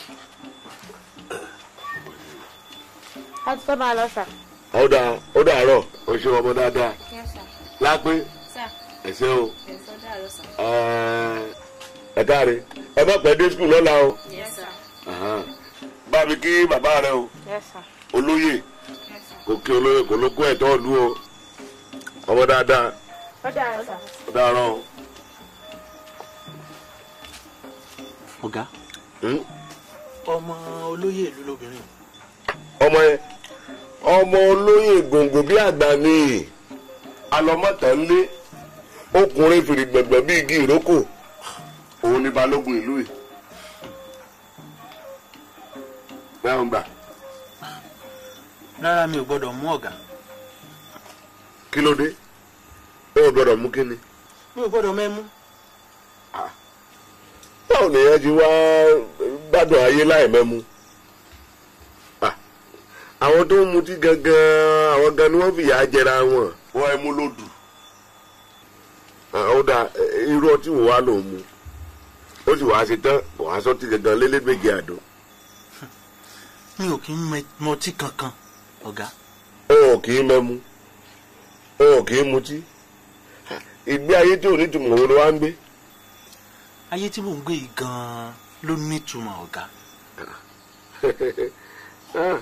A ti fẹ́ máa lọ sà. Ó dà ó dàárọ̀ o ṣe ọmọ dáadáa. Yes, sir. Lápé Sà. ẹ ṣé o. Yes, ó dàárọ̀ sà. Ẹ káre ẹ má pẹ́ dé skul lọ́la o. Yes, sir. Aha. Bá mi kí bàbá rẹ o. Yes, sir. Olóyè kò kí olóyè kò ló kó ẹ̀tọ́ ìlú o. Ọmọ dáadáa Ó dàárọ̀ sà. ó dàárọ̀ o. ọ̀gá ọmọ olóyè ìlú lóbìnrin ọmọ yẹn ọmọ olóyè gbòǹgbò bí àgbà ni alọmọtànlé ọkùnrin fìrì gbẹ̀gbẹ̀ bí igi ìrókò òun ni balógun ìlú yìí bẹ́ẹ̀ ń gbà rárá mi ò gbọ́dọ̀ mú ọ̀gá kí ló dé ó gbọ́dọ̀ mú kí ni. mi ò gbọ́dọ̀ mẹ́mú báwo lèèyàn ti wá gbádùn ayé láì mẹ́mu Ah, àwọn tó ń mutí gangan àwọn gan ni wọ́n fìyà jẹra wọn wọ́n ẹ mú lòdù ó dà irú ọtí wò wá ló ń mu ó sì wàá ṣe tán wàá sọtí gangan lélẹ́gbẹ̀jẹ̀ àdó mi ò kí ń mẹ- mọtí kankan ọ̀gá ó ò kì í mẹ́mu ó ò kì í mutí ìgbé ayé tí ò ní tùmọ̀ wo ló wá ń gbé. ayé tí mò ń gbé yìí gan-an ló nítumọ̀ ọ̀gá Ah.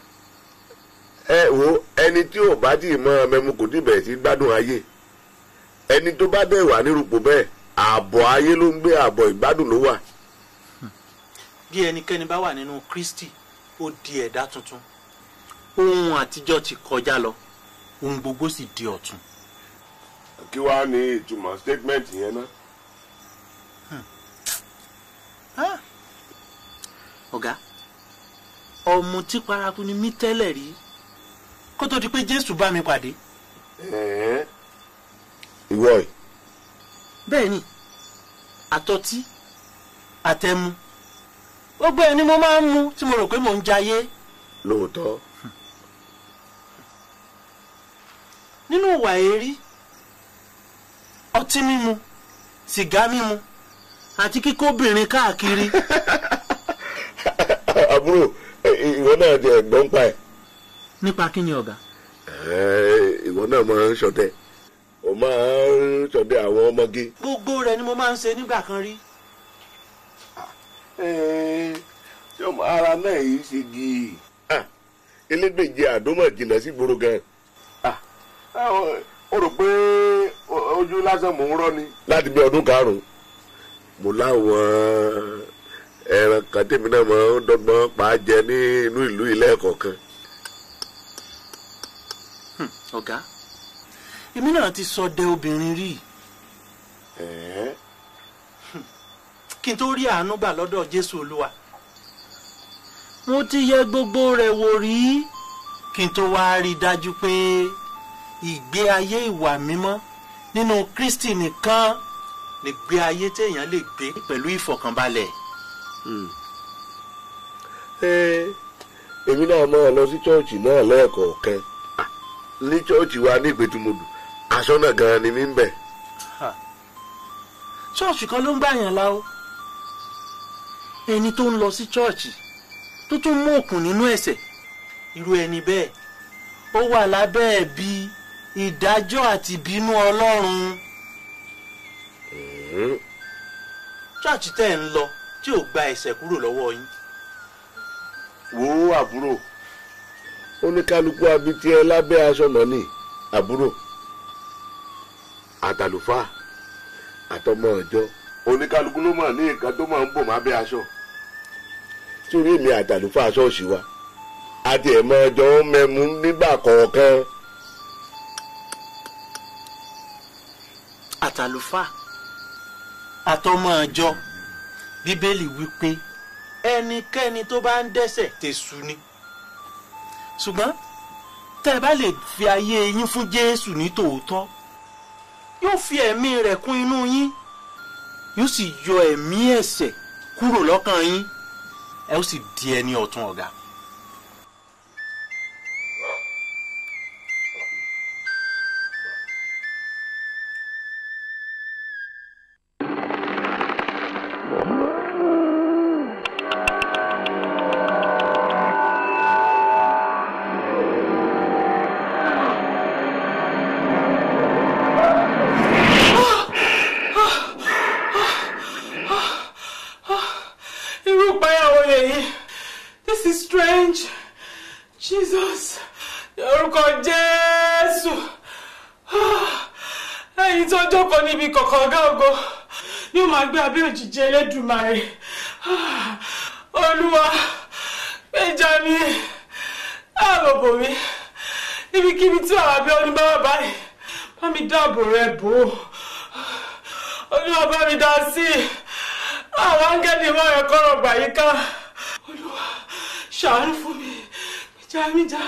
ẹ wo ẹni tí ò bá tí ì mọ mẹmu kò tí ì bẹ̀rẹ̀ sí gbádùn ayé ẹni tó bá dẹ̀ wà nírúpò bẹ́ẹ̀ ààbọ̀ ayé ló ń gbé ààbọ̀ ìgbádùn ló wà. bí ẹnikẹ́ni bá wà nínú Kristi ó di ẹ̀dá tuntun ohun àtijọ́ ti kọjá lọ ohun gbogbo sì di ọ̀tun kí wàá ní ìtumọ̀ statement yẹn ná. ọ̀gá ọmọ tí paraku ni mí tẹ́lẹ̀ rí kó tó di pé jésù bá mi pàdé. ìwọ yìí. bẹ́ẹ̀ ni àtọtí àtẹmu gbogbo ẹ̀ ni mo máa ń mu tí mo rò pé mò ń jayé. lóòótọ́. nínú ìwà èrí ọtí mímu sìgá mímu àti kíkóbìnrin káàkiri. àbúrò ìwọ náà ti ẹ̀gbọ́n pa ẹ̀. nípa kí ni ọ̀gá. ìwọ náà máa ń ṣọdẹ o máa ń ṣọdẹ àwọn ọmọge. gbogbo rẹ̀ ni mo máa ń ṣe nígbà kan rí. ṣé ọmọ ara náà yìí ṣe gì í elégbèje àdómọ̀ jìnnà sí gbòòrò gan. ó rò pé ojú lásán mò ń rọ́ ni. láti bí ọdún karùn-ún mo láwọn ẹran kan tèmi náà máa ń dọ́gbọ́n pa á jẹ ní inú ìlú ilé ẹ̀kọ́ kan. ọ̀gá èmi náà ti ṣọdẹ obìnrin rí kí n tó rí àánú gbà lọ́dọ̀ jésù olúwa mo ti yẹ gbogbo rẹ̀ wò rí kí n tó wá rí i dájú pé ìgbé ayé ìwà mímọ́ nínú kristi nìkan lè gbé ayé téèyàn lè gbé pẹ̀lú ìfọ̀kànbalẹ̀. èmi náà máa lọ sí chọ́ọ̀chì náà lẹ́ẹ̀kọ̀ọ̀kan ní chọ́ọ̀chì wa ní ìpètùmọ̀dù aṣọ́nà gan-an ni mí ń bẹ̀. ṣọ́ọ̀ṣì kan ló ń gbàyàn la o ẹni tó ń lọ sí chọ́ọ̀chì tó tún mú òkun nínú ẹ̀ṣẹ̀ irú ẹni bẹ́ẹ̀ ó wà lábẹ́ ẹ̀bi ìdájọ́ àti ìbínú ọlọ́run. chọ́ọ̀chì tẹ́ ẹ̀ ń lọ tí ò gba ẹ̀ṣẹ̀ kúrò lọ́wọ́ yín. wo àbúrò oníkálukú abití ẹ lábẹ́ aṣọ náà ní àbúrò àtàlùfáà àtọmọ ọjọ́ oníkálukú ló mọ̀ ní nǹkan tó máa ń bò má bẹ́ aṣọ sórí èmi àtàlùfáà ṣọ́ọ̀ṣì wa àti ẹ̀mọ́ ọjọ́ ń mẹ́mu nígbà kọ̀ọ̀kan. àtàlùfáà àtọmọ ọjọ́ bíbélì wípé ẹnikẹ́ni tó bá ń dẹ́ṣẹ̀ tẹ̀sù ni ṣùgbọ́n tẹ́ ẹ bá lè fi ayé yín fún jésù ní tòótọ́ yóò fi ẹ̀mí rẹ̀ kún inú yín yóò sì yọ ẹ̀mí ẹ̀ṣẹ̀ kúrò lọ́kàn yín ẹ ó sì di ẹni ọ̀tún ọ̀gá. irú ìpayàwó lèyí this is strange jesus orúkọ jésù ẹ̀yin tó jókòó níbi kọ̀kọ̀ ọ̀gá ògo ni ó máa gbé abẹ́ òjìji elédùmarè olúwa gbèjà mi ààbòbò mi ibikíbi tí àwọn abẹ́ oníbà wà báyìí bá mi dáàbò rẹ bò ó olúwa bá mi dá sí i àwọn áńgẹ́lì wọn rẹ̀ kọ́rọ̀ gbà yí ká olúwa ṣàánú fún mi ìjà mi jà.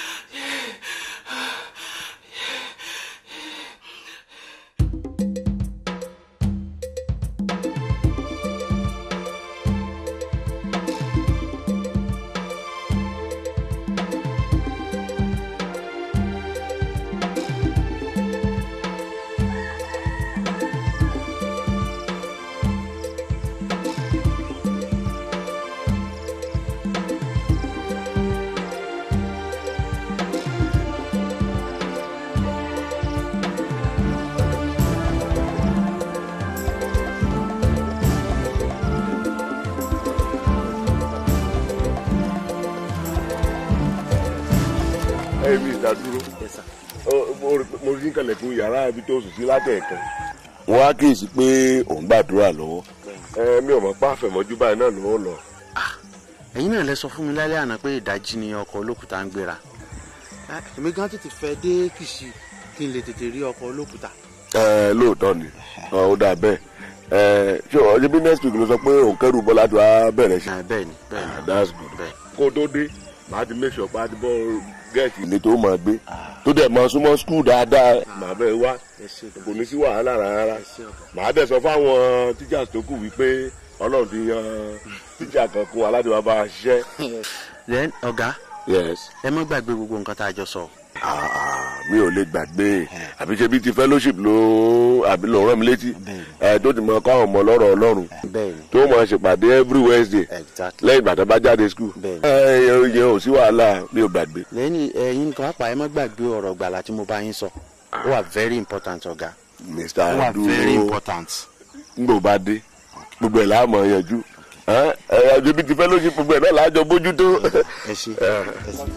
ẹ mi ìdádúró mo rí kànlẹ̀kùn yàrá ibi tó sùn sí látẹ̀ẹ̀kan wọ́n á kíyèsí pé òun gbàdúrà lọ́wọ́ ẹ mi ò mọ̀ pé àfẹ̀mọ́jú báyìí náà ló ń lọ. ẹ̀yin náà lẹ sọ fún mi lálẹ́ àná pé ìdájí ni ọkọ̀ olókùúta ń gbéra èmi gan tètè fẹ́ dé kìsì kí n lè tètè rí ọkọ̀ olókùúta. ẹ lóòótọ́ ni ó dà bẹ́ẹ̀ ẹ ṣé o ṣe bí next week ló sọ pé òun kẹrù bọ́lá tó a bẹ̀rẹ̀ ṣe. bẹ́ẹ̀ni bẹ́ẹ̀ni that's good kó o tó dé màá ti make sure pé a ti bọ́ gẹ̀ẹ́tì ilé tó máa gbé tó dẹ̀ máa súnmọ́ skul dáadáa màá bẹ̀ wá kò ní sí wàhálà rárá màá dẹ̀ sọ fáwọn teachers tó kù wípé ọlọ́run ti yan teacher kan kún aládìí wa bá a ṣiṣẹ́. then ọ̀gá yes. ẹ má gbàgbé gbogbo nǹkan tá a jọ sọ. mi ò lè gbàgbé àbí ṣe bí ti fellowship ló àbí ló rán mi létí ẹ tó ti mọ kọ́ àwọn ọmọ lọ́rọ̀ ọlọ́run tó mọ ṣèpàdé every wednesday lẹ́yìn ìgbà tó bá jáde school ẹ yẹn ò sí wàhálà mi ò gbàgbé. lẹ́yìn ẹ̀yin nǹkan apá ẹ má gbàgbé ọ̀rọ̀ gbàlà tí mo bá yín sọ ó wà very important ọ̀gá. mr ó wà dúró very important. ngbò bá dé gbogbo ẹ̀ láàmú yanjú ẹ ẹ ẹbí ti fellowship gbogbo ẹ̀ náà láàjọ bójútó. ẹ ṣe ẹ ṣe.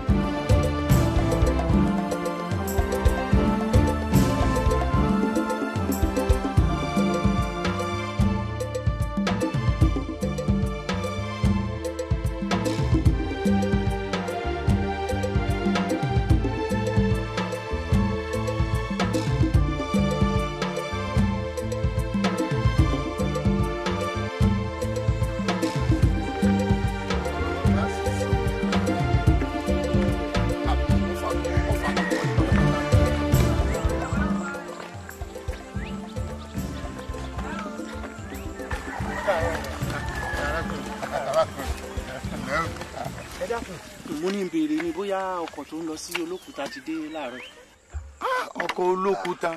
ẹ dákun mo ní béèrè ni bóyá ọkọ̀ tó ń lọ sí olókùúta ti dé láàárọ̀. ọkọ̀ olókùúta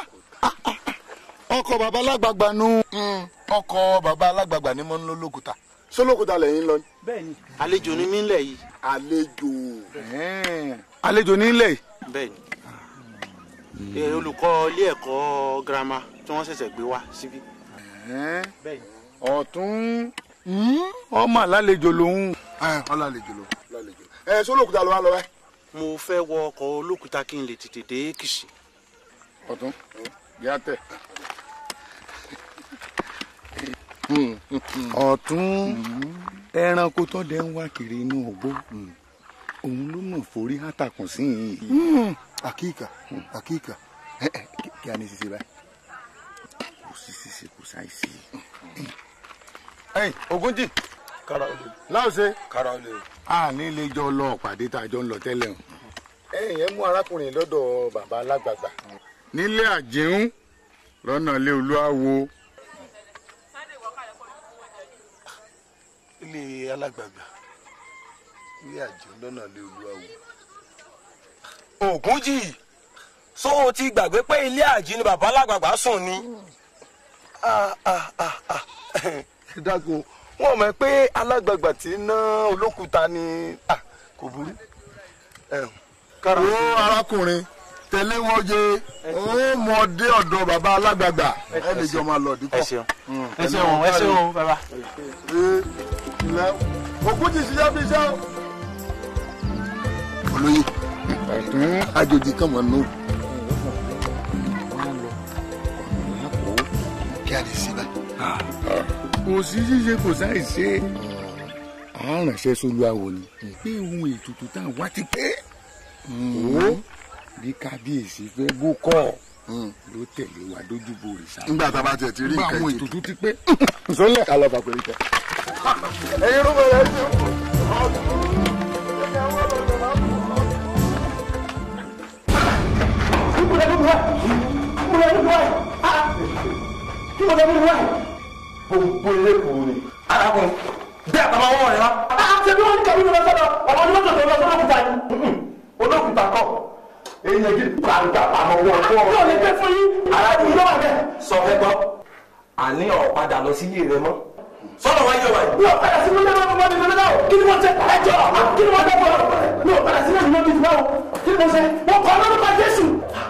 ọkọ̀ bàbá alágbàgbà nu ọkọ̀ bàbá alágbàgbà ni mo ń lọ lókùúta sólókùúta lẹ́yìn lọ. bẹ́ẹ̀ni àlejò ni mí ń lẹ̀ yìí. àlejò àlejò nílẹ̀ yìí. bẹ́ẹ̀ni ẹ, olùkọ́ ilé ẹ̀kọ́ girama tí wọ́n ṣẹ̀ṣẹ̀ gbé wá síbí. bẹ́ẹ̀ni ọ̀tún ọmọ àlálejò lòun. ọlálejò lòun. ẹ sólókùúta ló wá lọ wá. mo fẹ́ wọ ọkọ̀ olókùúta kí n lè tètè dé kìsì. ọ̀tún yá tẹ̀. ọ̀tún ẹranko tó dẹ̀ ń wá kiri inú ògbó òun ló mọ̀ forí hátàkùn sí i. àkíkà àkíkà kí a ní ṣiṣẹ́ báyìí kò sí ṣiṣẹ́ kò sáìsì. ẹ̀yin ogunjì láòṣe a ní ilé jọ lọ pàdé tá a jọ ń lọ tẹ́lẹ̀ o. ẹ̀yin yẹn mú arákùnrin lọ́dọ̀ bàbá alágbàgbà. nílé àjíhùn lọ́nà ilé olúwawo. ilé alágbàgbà ilé àjọ lọ́nà ilé olúwawo. ògúnjì so o ti gbàgbé pé ilé àjí ni bàbá alágbàgbà sùn ni. Ah, ah, ah, ah. ẹ dákun wọn mọ̀ pé alágbàgbà tí ń ná olókùúta ni ah, kò burú. wo arákùnrin tẹ̀lé wọn jẹ ó mọ dé ọ̀dọ̀ bàbá alágbàgbà ẹ lè jọ máa lọ dípò. ẹ ṣeun ẹ ṣeun ẹ ṣeun bàbá. òkú ti ṣiṣẹ́ bí iṣẹ́ o. olóyè ọ̀tún àjòjì kan mọ̀ nù. kí a lè ṣe bá. kò sí ṣíṣe kò sáì ṣe à ń ránṣẹ́ sólúwàwò ni pé ohun ètùtù tá à ń wá ti pé ó bí kábíyèsí fẹ́ bó kọ́ ló tẹ̀lé wa dójúbò òrìṣà. nígbà tá a bá tiẹ̀ ti rí nígbà nǹkan àwọn ètùtù. ètùtù ti pé sọlẹ̀ ká lọ fà péré tẹ. ẹ̀yin ló bẹ̀rẹ̀ sí gbogbo ilé kùrù ni. arákùnrin bí àtàwọn ọmọ rẹ wá. ṣe bí wọ́n ní kàwé lọ sọ́dọ̀ ọmọ ní mọ́tò tó lọ sọ́dọ̀ òkúta ni. olókùúta kọ èèyàn gidi gbàgbà àmọ́ wọn fún ọ. yóò lè pẹ́ fún yín. arákùnrin ló wà bẹ́ẹ̀. sọ fẹ́ gbọ́ àní ọ̀padà lọ sí ilé rẹ mọ́. sọ́dọ̀ wáyé wa yìí. mi ò padà sí mọ́tò náà mọ́tò náà náà kí ni mo ṣe ẹ jọ kí ni mo ṣe fún ọ mi ò padà sí mọ́tò náà náà kí ni mo ṣe mo kọ́ lórúkọ Jésù.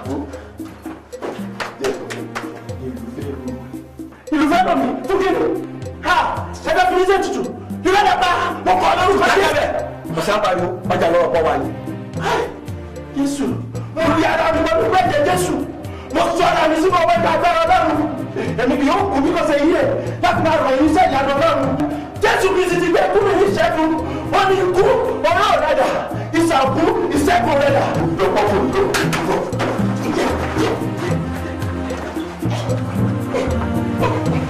ìlú fẹ́ lọ mi fún kí ni ha ẹ bẹ fi ní sẹ́ tutù ìlú ẹ̀ bá mo kọ́ lórúkọ Jésù. ọ̀sán pariwo ọjà lọ́wọ́ pọ̀ wáyé. Jésù mo rí ara mi lọ́dún pẹ́ẹ́jẹ Jésù mo sọ ara mi sínú ọwọ́ ìgbà agbára Ọlọ́run èmi kì yóò kú bí kò ṣe yí ẹ̀ láti máa ròyìn iṣẹ́ ìyanu Ọlọ́run Jésù Kristi ti gbé kúrò ní ìṣẹ́gun wọ́n ní ikú ọ̀rọ̀ rẹ̀ dà ìṣàkú ìṣẹ́gun rẹ̀ dà. lọ́pọ̀ fún mi.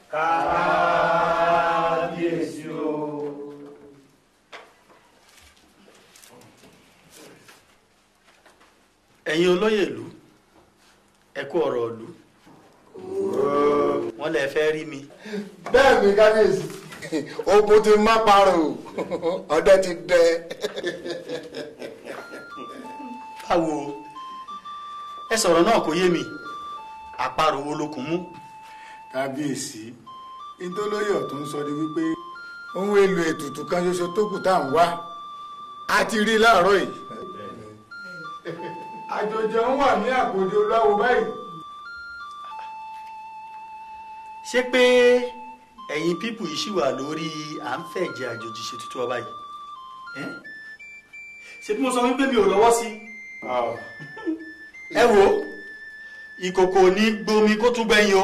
kábíyèsí o. ẹ̀yin olóyè ìlú ẹ kú ọ̀rọ̀ ìlú wọ́n lè fẹ́ rí mi. bẹ́ẹ̀ ni kábíyèsí ogun ti má parọ́ ọdẹ ti dẹ. báwo ẹ sọ̀rọ̀ náà kò yé mi àparò wo ló kún mú. kábíyèsí ìtòlóyè ọ̀tún sọ ni wípé ohun èlò ètùtù kan ṣoṣo tó kù tá à ń wá a ti rí i láàárọ̀ yìí. àjòjì ń wà ní àpòjọ láwo báyìí. ṣé pé ẹ̀yin pípù yìí ṣì wà lórí à ń fẹ̀jẹ̀ àjòjì ṣètùtù ọba yìí ẹ́? ṣé bí mo sọ wípé mi ò lọ́wọ́ sí ẹ wo ìkòkò ní gbomi kó tún gbẹ̀yìn o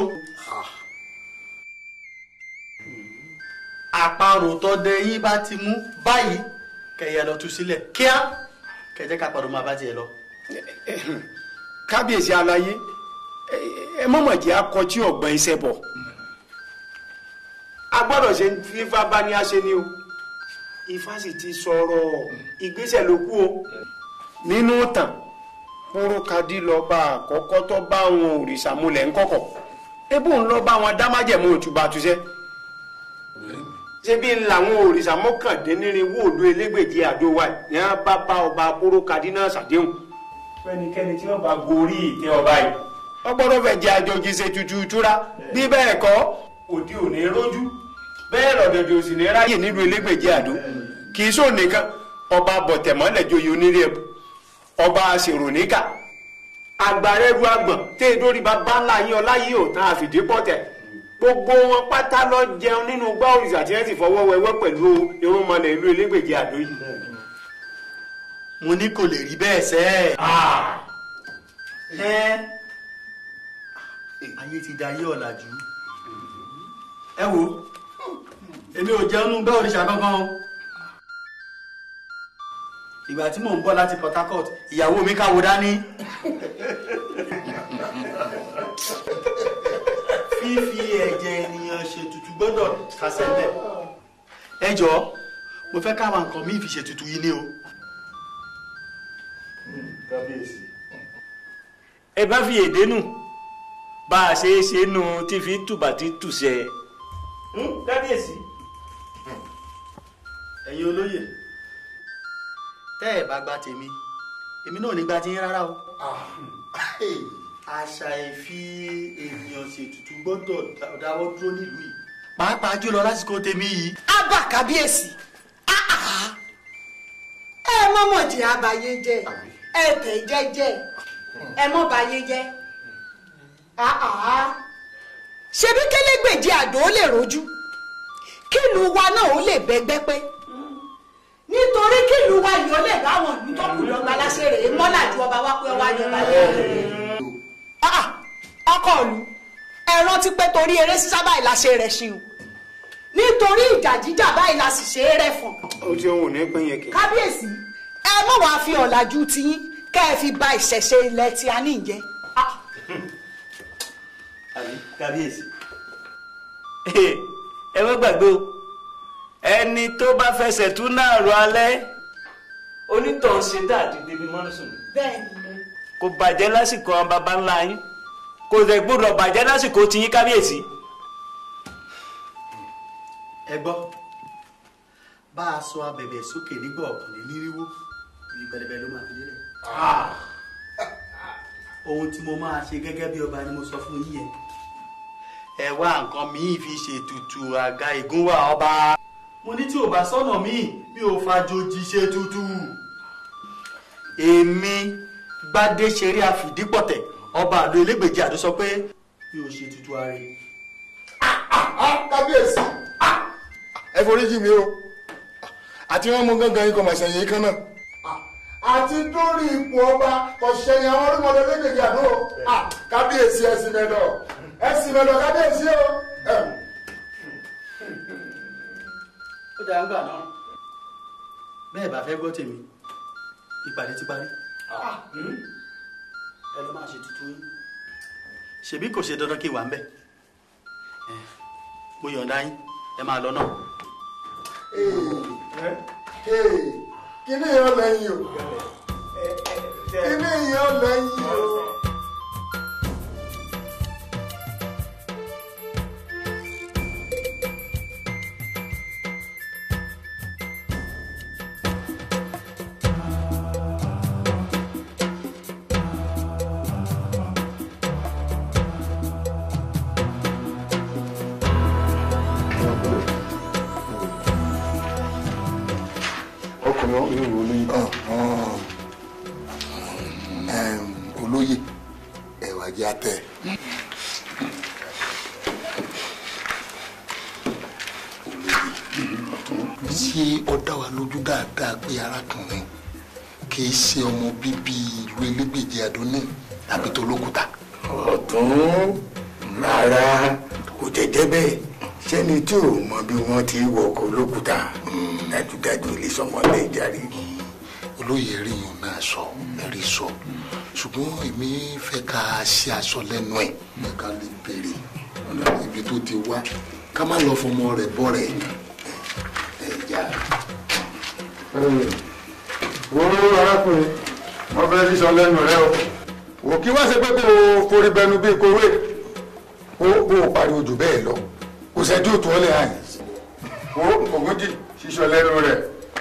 àparò tọdẹ yín bá ti mú báyìí kẹyẹ lọ tú sílẹ̀ kíá kẹjẹ ká padà máa bá tiẹ̀ lọ. kábíyèsí aláyé ẹ mọ̀mọ̀ jẹ́ akọtí ọ̀gbọ́n iṣẹ́ bọ̀ a gbọ́dọ̀ ṣe fífa bá ní àṣẹ ni o ifá sì ti sọ̀rọ̀ ìgbésẹ̀ ló kù o nínú tàn kúrúkadì lọ́ba àkọ́kọ́ tó bá àwọn òrìṣà múlẹ̀ ńkọ̀kọ̀ ebó ń lọ bá wọn dá májẹ̀mú òtúbà túṣẹ́ ṣé bí làwọn òrìṣà mọ́kàndínlẹ́rìnwó òdo elégbèjì àdó wa ní wọn bá bá ọba kúrúkadì náà ṣàdéhùn fẹ́nikẹ́ni tí wọ́n bá gorí ìtẹ́ ọba yìí wọ́n gbọ́dọ̀ fẹ́ jẹ́ àjòjì ṣe tutù ìtura bí bẹ́ẹ̀ kọ́ òdi ò ní rójú bẹ́ẹ̀ lọ́dọ̀dọ̀ sì ní ráyè nílùú elégbèjì àdó kì í sóò nìkan ọba bọ̀tẹ̀mọ́lẹ̀ joyè onírè ẹ̀bù ọba aṣèròníkà àgbàrẹ́rù àgbọ̀n tẹ́ ẹ dórí bàbá ńlá yín ọlá yìí ò tán àfìdí pọ̀tẹ̀ gbogbo wọn pátá lọ jẹun nínú gbá òrìṣà tí wọ́n sì fọwọ́ wẹwẹ́ pẹ̀lú irúnmọlẹ̀ ìlú elégbèjì àdó yìí. mo ní kò lè rí bẹ́ẹ̀ sẹ́ ẹ́ ayé ti da ayé ọ̀làjú ẹ wo èmi ò jẹun nú bẹ́ẹ̀ òrìṣà kankan o ìgbà tí mò ń bọ̀ láti Port Harcourt ìyàwó mi káwo dání fífi ẹ̀jẹ̀ ènìyàn ṣètùtù gbọ́dọ̀ kásẹ̀ bẹ́ẹ̀ ẹ jọ̀ọ́ mo fẹ́ káwọn nǹkan mi fi ṣètùtù yìí ní o. kábíyèsí. ẹ bá fi èdè nù bá a ṣe é ṣe nù tí fi tùbà tí tùṣẹ. kábíyèsí. ẹ̀yin olóyè tẹ́ ẹ̀ bá gba tèmi èmi náà ní gba tiyín rárá o. àṣà ìfi ènìyàn ṣètùtù gbọ́dọ̀ dáwọ́ dúró nílùú yìí pàápàá jùlọ lásìkò tèmi yìí. abba kábíyèsí ẹ mọ́mọ́ jẹ́ abayé jẹ́ ẹ tẹ̀ jẹ́jẹ́ ẹ mọ́ bayé jẹ́ ṣebí kélégbèjì àdó ó lè rojú kílù wa náà ó lè bẹ́gbẹ́ pé nítorí kílù wa yìí ó lè bá àwọn ìlú tó kù lọ́gbà láṣẹrè é mọ́là ju ọba wa pé ọwọ́ àjọba lé ọkọ ìlú ẹ rántí pé torí eré sísá báyìí la ṣe rẹ̀ ṣe o nítorí ìjà jíjà báyìí la sì ṣe é rẹ̀ fọ̀n. ó ti ohun ní pín yẹn kì. kábíyèsí ẹ mọ̀ wá fi ọ̀làjú tiyín kẹ́ ẹ fi ba ìṣẹ̀ṣe ilẹ̀ tí a ní ìjẹ́. kábíyèsí. ẹ má gbàgbé o ẹni tó bá fẹsẹ̀ tún náà rọ alẹ́ onítọ̀hún ṣe dáàdì débi mọ́nùsùn bẹ́ẹ̀ni. kò bàjẹ́ lásìkò àwọn baba ńlá yín kò dẹ̀ gbọ́dọ̀ bàjẹ́ lásìkò tiyín kábíyèsí. ẹ gbọ́ bá a sọ abẹ̀bẹ̀ sókè nígbà ọ̀kànlénírinwó ibi pẹlẹbẹ ló máa fi lélẹ̀. ohun tí mo máa ṣe gẹ́gẹ́ bí ọba ni mo sọ fún yín yẹn ẹ wá nǹkan míì fi ṣètùtù àga ìgúnwà ọba. mo ní tí ò bá sọ́nà míì mi ò fàjòjì ṣètùtù. èmi gbadé ṣeré àfìdípọ̀tẹ̀ ọba àlọ́ elégbèjì àdó sọ pé mi ò ṣètùtù ààrẹ. kábíyèsí ẹ foríjì mi o àti wọn mú gángan ikọ̀ màṣẹ̀yìn kan náà àti dórí ipò ọba ọ̀ṣẹ̀yìn àwọn olúmọdé méjèèjì àná o kábíyèsí ẹ̀sìn mẹ́dọ̀ ẹ̀sìn mẹ́dọ̀ kábíyèsí o. ó dáa ń gbà náà bẹ́ẹ̀ bá fẹ́ gbọ́ tèmi ìpàdé ti parí ẹ lọ máa ṣe tuntun yín ṣebí kò ṣe dandan kí n wà ń bẹ̀ mo yọ̀ǹda yín ẹ máa lọ náà. kíní yọ lẹ́yìn o kíní yọ lẹ́yìn o. ọkùnrin olóyè. olóyè ẹwà jẹ àtẹ. ṣé ó dá wa lójú dáadáa pé arákùnrin kì í ṣe ọmọ bíbí ìlú elégbèje àdóní tàbí tolókùtà. ọ̀tún rárá kò jẹ́jẹ́ bẹ́ẹ̀ sẹ́ni tí ò mọ bí wọ́n ti wọkọ̀ olókùúta dájúdájú ilé sọmọlẹ́ ìjàre. olóyè rí yun náà sọ ẹ̀rí sọ ṣùgbọ́n èmi fẹ́ ká ṣe aṣọ lẹ́nu ẹ̀ ẹ̀ ká lè béèrè ibi tó ti wá ká má lọ fọmọ rẹ̀ bọ́ rẹ̀ ẹ̀ já. wo arákùnrin wọn fẹẹ sísọ lẹ́nu rẹ o wò kí wá ṣe pé kó o forí bẹnu bíi kowé ó bó o pariwo jù bẹ́ẹ̀ lọ kò sẹ́jú òtún ọ́ lè hàn wo ògúndì sísọ lẹ́nu rẹ.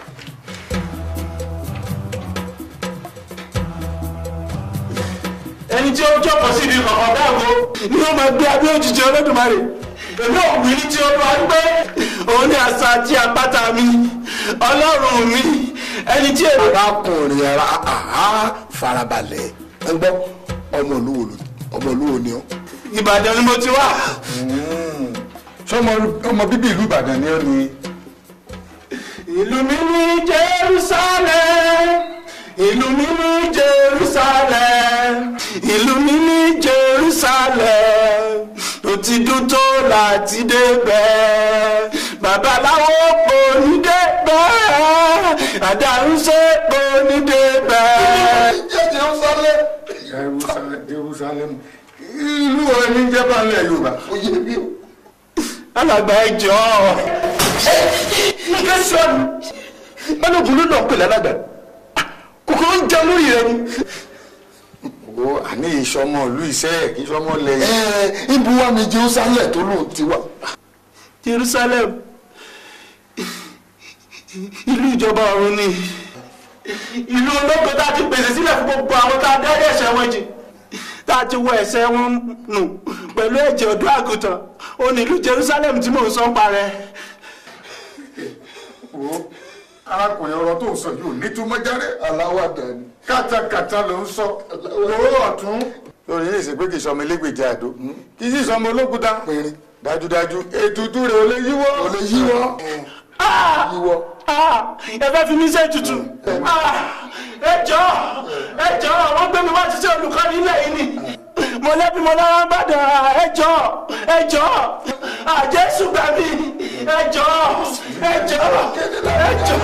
ẹni tí ó jókòó sí ibi kọ̀ọ̀kan dáàbò ni ó máa gbé abẹ́ òjijì olódùmarè èmi ò wí ní tí ó lọ pé òun ni àṣà àti àpáta mi ọlọ́run mi ẹni tí èmi. arákùnrin ara àhá farabalẹ̀ ẹ gbọ́ ọmọ olúwo ló ọmọ olúwo ni ọ́. ìbàdàn ni mo ti wá. sọmọ ọmọ bíbí ìlú ìbàdàn ni ó ní. ìlú mi ní jerusalem ìlú mi ní jerusalem ìlú mi ní jerusalem tó ti dún tó láti débẹ̀ babaláwo kò ní débẹ̀ àdàrúnṣe kò ní débẹ̀. jerusalem. jerusalem ìlú wo ni jẹ́ bá ń lẹ̀ yorùbá. oyè bí o. alàgbà ẹjọ́ nǹkan sọ ni balógun ló náà pè lálàgbà kòkòrò ń jẹun lórí rẹ ni. wo àní ìsọmọ ìlú iṣẹ́ kì í sọmọ lẹ́yìn. ẹ ibu wa ni jerusalem tó lóun ti wà. jerusalem ìlú ìjọba ọ̀run ni ìlú ológo tá a ti pèsè sílẹ̀ fún gbogbo àwọn tá a dárí ẹ̀ṣẹ̀ wọn jì tá a ti wọ ẹ̀ṣẹ̀ wọn nù pẹ̀lú ẹ̀jẹ̀ ọ̀dọ́ àgùntàn ó ní ìlú jerusalem tí mò ń sọ ń parẹ́. wo arákùnrin ọ̀rọ̀ tó ń sọ yìí ò ní túmọ̀ jáde. aláwàdà ni. kátàkátà ló ń sọ owó ọ̀tún. lórí ilé ìsìnkú kì í sọmọ elégbèjì àdó kì í sì sọmọ olókùúta. dájúdájú ètùtù rẹ̀ ò lè yíwọ́. ò lè yíwọ́. yíwọ́. ẹ fẹ́ fi mí ṣe ètùtù. ẹ jọ ẹ jọ wọ́n gbé mi wá ti ṣe olùkọ́ nílẹ̀ yìí ni mo lẹ́bi mo lára ń bàdàn ẹ jọ ẹ jọ àjẹsù gbà mí ẹ jọ ẹ jọ ẹ jọ.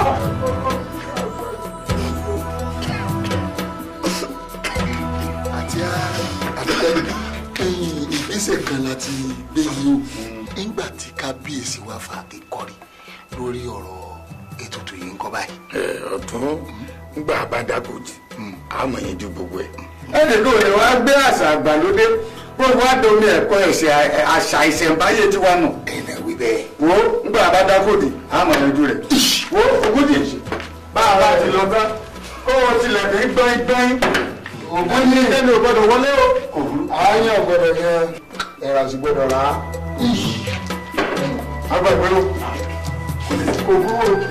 àti àtẹ̀lẹ́ ẹ̀yìn ìgbésẹ̀ kan láti gbé yìí o nígbà tí kábíyèsí wa fa ìkọrí lórí ọ̀rọ̀ ètùtù yìí ń kọ́ báyìí. ẹ ọ̀tún ngbà bá dàgòjì àmọ̀ yẹn ju gbogbo ẹ̀. ẹnì kan ò lè wá gbé àṣà àgbàlódé kó wá domi ẹ̀kọ́ ẹ̀sẹ̀ àṣà ìṣẹ̀ǹbáyé tiwa nù. ẹnì wí bẹ́ẹ̀. wo ngbà bá dàgòdì àmọ̀ yẹn ju rẹ̀. wo ogójì bá a bá ti lọ bá kó o tilẹ̀ fi gbọ́n gbọ́n ògùn ní ẹni ò gbọ́dọ̀ wọlé o. àáyàn gbọ́dọ̀ yẹn ẹ̀rọ àti gbọ́dọ̀ rà á. agbàgbé o kò burú o.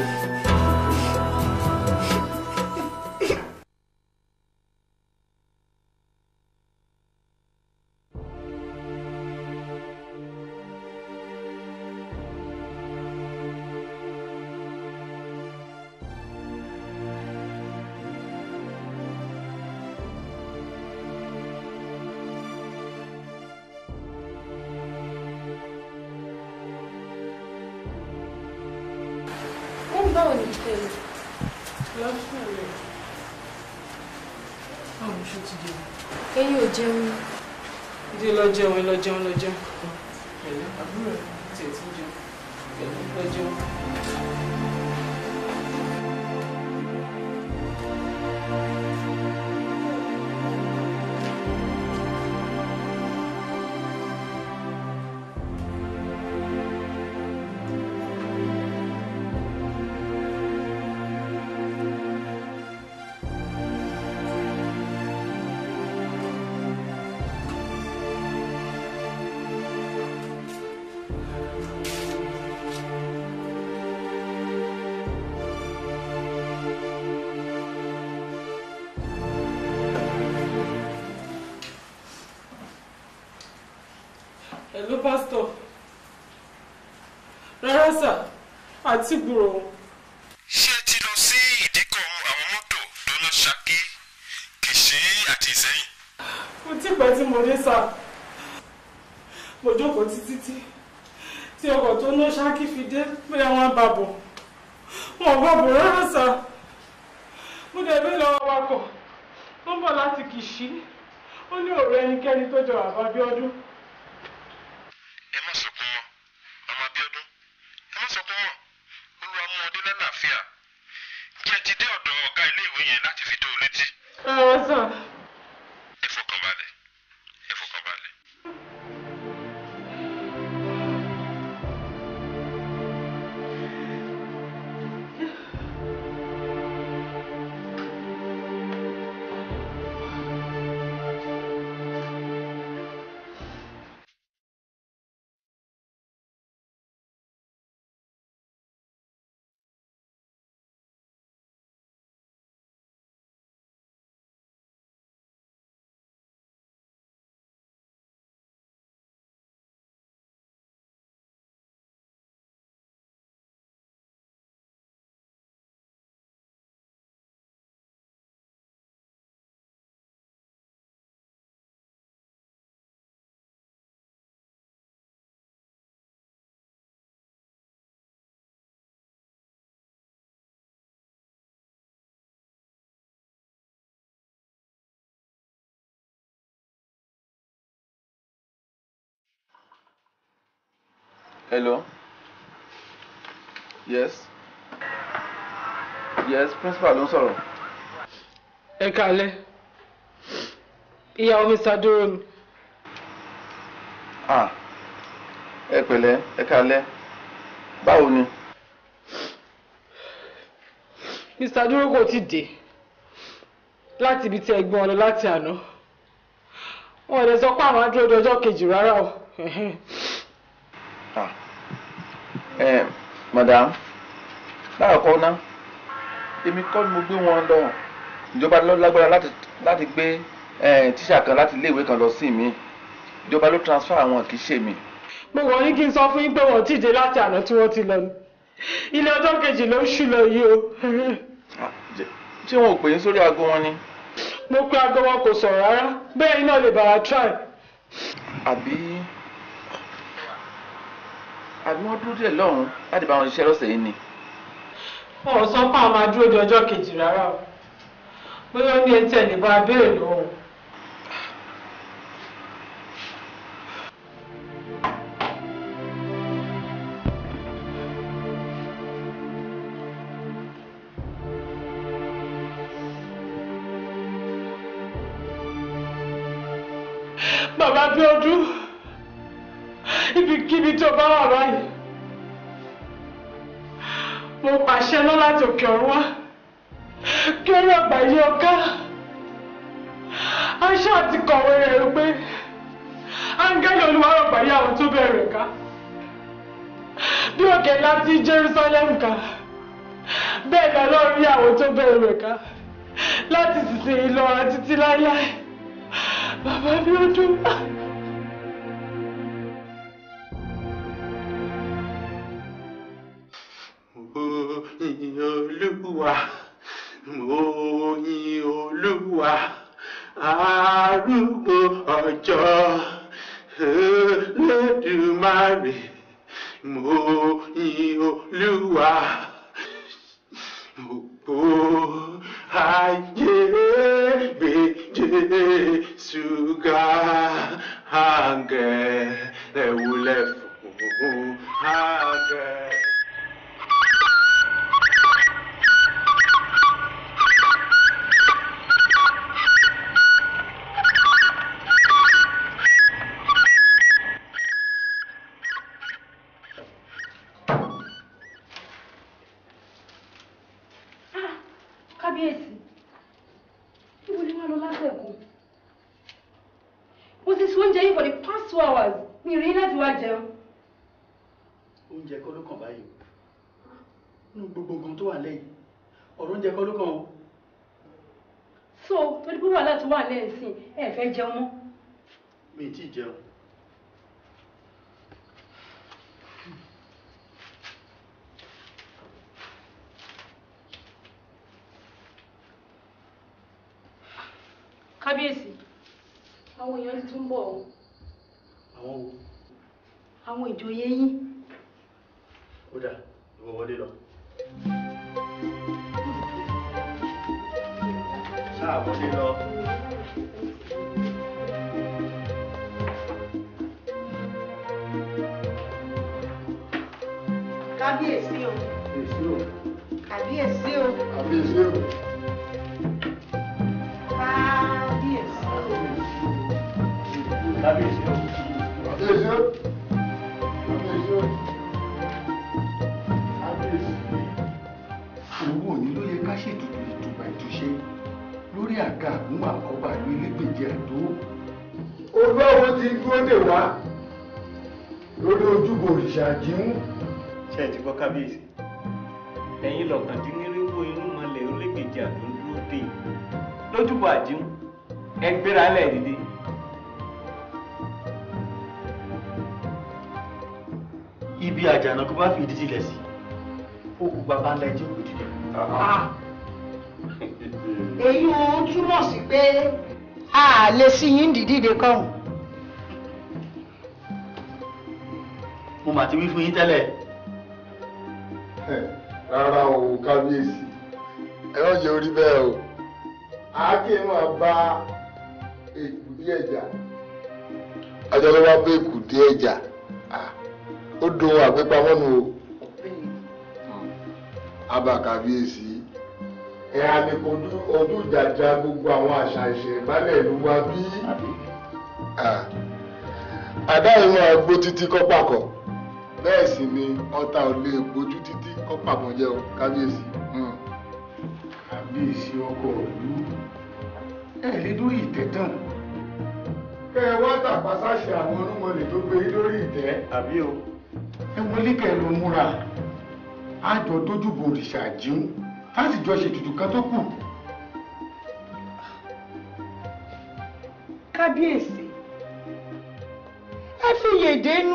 Wọ́n báwo ni ìfẹ́ rẹ̀? Lọ́sùn rẹ̀. Báwo ṣe ti jẹun? Ẹ̀yin ò jẹun. Ìdí lọ jẹun, ẹ lọ jẹun, lọ jẹun. Ẹ̀lẹ́ àbúrò ẹ̀. tiẹ̀ tí ń jẹun pẹ̀lú pẹ́ jẹun. Hello, pastor. Rárá sà, àti gbúrò wọn. ṣé ti lọ sí ìdíkọ̀ àwọn mọ́tò tó lọ ṣakí kìsì àti ìsẹ́yìn. Mo ti pẹ́ tí mo dé sà. Mo jókòó títí tí tí ọkọ̀ tó ná ṣáàkì fi dé bóyá wọ́n bá bọ̀. Wọ́n bá bọ̀ rárá sà. Mo dẹ̀ bí lọ́wọ́ wakọ̀. Wọ́n bọ̀ láti Kìṣí. Ó ní ọ̀rẹ́ ẹnikẹ́ni tó jọ àbábíọ́dún. ẹ má sọkún mọ́ ọmọ Abíọ́dún ẹ má sọkún mọ́ Olúwa mú ọdẹ lálàáfíà jẹ́ ti dé ọ̀dọ̀ ọ̀gá iléèwé yẹn láti fi tó o létí. Rárá sà. ẹ fọkàn balẹ̀ ẹ fọkàn balẹ̀. Hello. Yes. Yes, principal ló ń sọ̀rọ̀. Ẹ kálẹ́. Ìyàwó mi ṣàdúró mi. Ah. Ẹ pẹ̀lẹ́, ẹ kálẹ́. Báwo ni? Mr. Dúró kò tí dé láti ibi tí ẹ gbọ́n lọ láti àná. Wọ́n lè sọ pé àwọn adúró di ọjọ́ kejì rárá o. Ah. Ẹ madam, láàkọ́ ná, èmi kọ́ ni mo gbé wọn lọ. Ìjọba ló lágbára láti láti gbé eh, tíṣà kan láti iléèwé kan lọ sí mi. Ìjọba ló transfer àwọn kì í ṣe mi. Mo wọ̀ ní kí n sọ fún yín pé wọ́n ti dé láti àná tí wọ́n ti lọ ni. Ilé ọjọ́ kejì ló ń ṣú lọ yìí o. Ṣé wọn ò pè é sórí aago wọn ni? Mo pe aago wọn kò sọ̀rọ̀ rárá. Bẹ́ẹ̀ iná lè bá wa try. Àbí àbí wọ́n dúró díẹ̀ lọ́hùn-ún láti bá wọn ṣiṣẹ́ lọ́sẹ̀ yìí ni. Wọn ò sọ pé àwọn máa dúró di ọjọ́ kejì rárá o. Bóyá ó ní etí ẹ̀ lè bá a béèrè lọ́wọ́. Bàbá Bíọ́dún, ibikíbi tó bá wà báyìí, mo pàṣẹ náà láti òkè ọ̀run wá, kí orí ọgbà yí ọká. Aṣọ àti kọ̀wé rẹ̀ wípé, áńgẹ́lì olúwarọ̀ gbà yí àwọn tó bẹ̀rẹ̀ ká. Bí òkè láti Jerusalem ká, bẹ́ẹ̀ ni Ọlọ́run rí àwọn tó bẹ̀rẹ̀ ká. Láti sísìn ìlọ àti títí láíláí. Bàbá Bíọ́dún. Mo yin Olúwa, mo yin Olúwa, arúgbó ọjọ́ Olódùmarè, mo yin Olúwa, gbogbo ayé gbé Jésù ga, àǹgẹ̀lẹ̀ wólẹ̀ fún wá lọ látẹ̀kùn mo ti sún oúnjẹ yìí for the past two hours mi rí láti wá jẹun. oúnjẹ kọ́ ló kàn báyìí o nínú gbogbo nǹkan tó wà lẹ́yìn ọ̀rọ̀ oúnjẹ kọ́ ló kàn o. so torí pé wàhálà tó wà lẹ́yìn sí ẹ fẹ́ jẹun mọ́. mi ì tí ì jẹun. kábíyèsí àwọn èèyàn ti tún bọ̀ ọ́ àwọn wo àwọn ìjòyè yín ó dà ìwọ wọlé lọ. sáà wọlé lọ. kábíyèsí o èsì o kábíyèsí o àbíyèsí o kábíyèsí o. kábíyèsí o. àbíyèsí o àbíyèsí o àbíyèsí. òun òní ló yẹ ká ṣètùtù ìtùbà ìtúṣe lórí àga àgúnwà ọba ìlú elégbèje àdó olówó ti dúró dè wá lórí ojúbọ òrìṣà jíún. ṣe ti gbọ́ kábíyèsí ẹ̀yin lọ́kàndínlẹ́rìnwó inú mọ́lẹ̀ olégbèjì àdó ń dúró dé lójúbọ àjíhùn ẹ gbéra lẹ̀ dìde. ibi àjànàkú bá fìdí sílẹ̀ sí ó kú bàbá ńlá ẹjẹ́ òkú dìde. èyí ò ń túmọ̀ sí pé a lè sí yín dìdíde kọ́hún. mo mà ti wí fún yín tẹ́lẹ̀. rárá o kábíyèsí ẹ wọ́n jẹ́ orí bẹ́ẹ̀ o àáké máa bá èkú díẹ̀ jà ọjọ́ ló wá bá èkú díẹ̀ jà ó dohun àgbépamọ́ nu o abba kábíyèsí ẹ àmìkojú ọdún ìjàjà gbogbo àwọn àṣà ìṣẹ̀ǹbálẹ̀ ìlú wa bí àdáyé máa gbó títí kọ́pàkọ́ bẹ́ẹ̀ sì ni ọta ò lè gbójú títí kọ́pàkọ́ jẹ́ o kábíyèsí. kábíyèsí ọkọ ìlú ẹ lè lórí ìtẹ́ tán kẹ ẹ wá tàpá sáṣẹ àwọn olúmọlẹ̀ tó gbé yín lórí ìtẹ́. àbí o. ẹ wọlé kẹ ló múra àjọ dójúbò òrìṣà jíún láti jọ ṣètùtù kan tó kù. kábíyèsí ẹ fi yèdè nù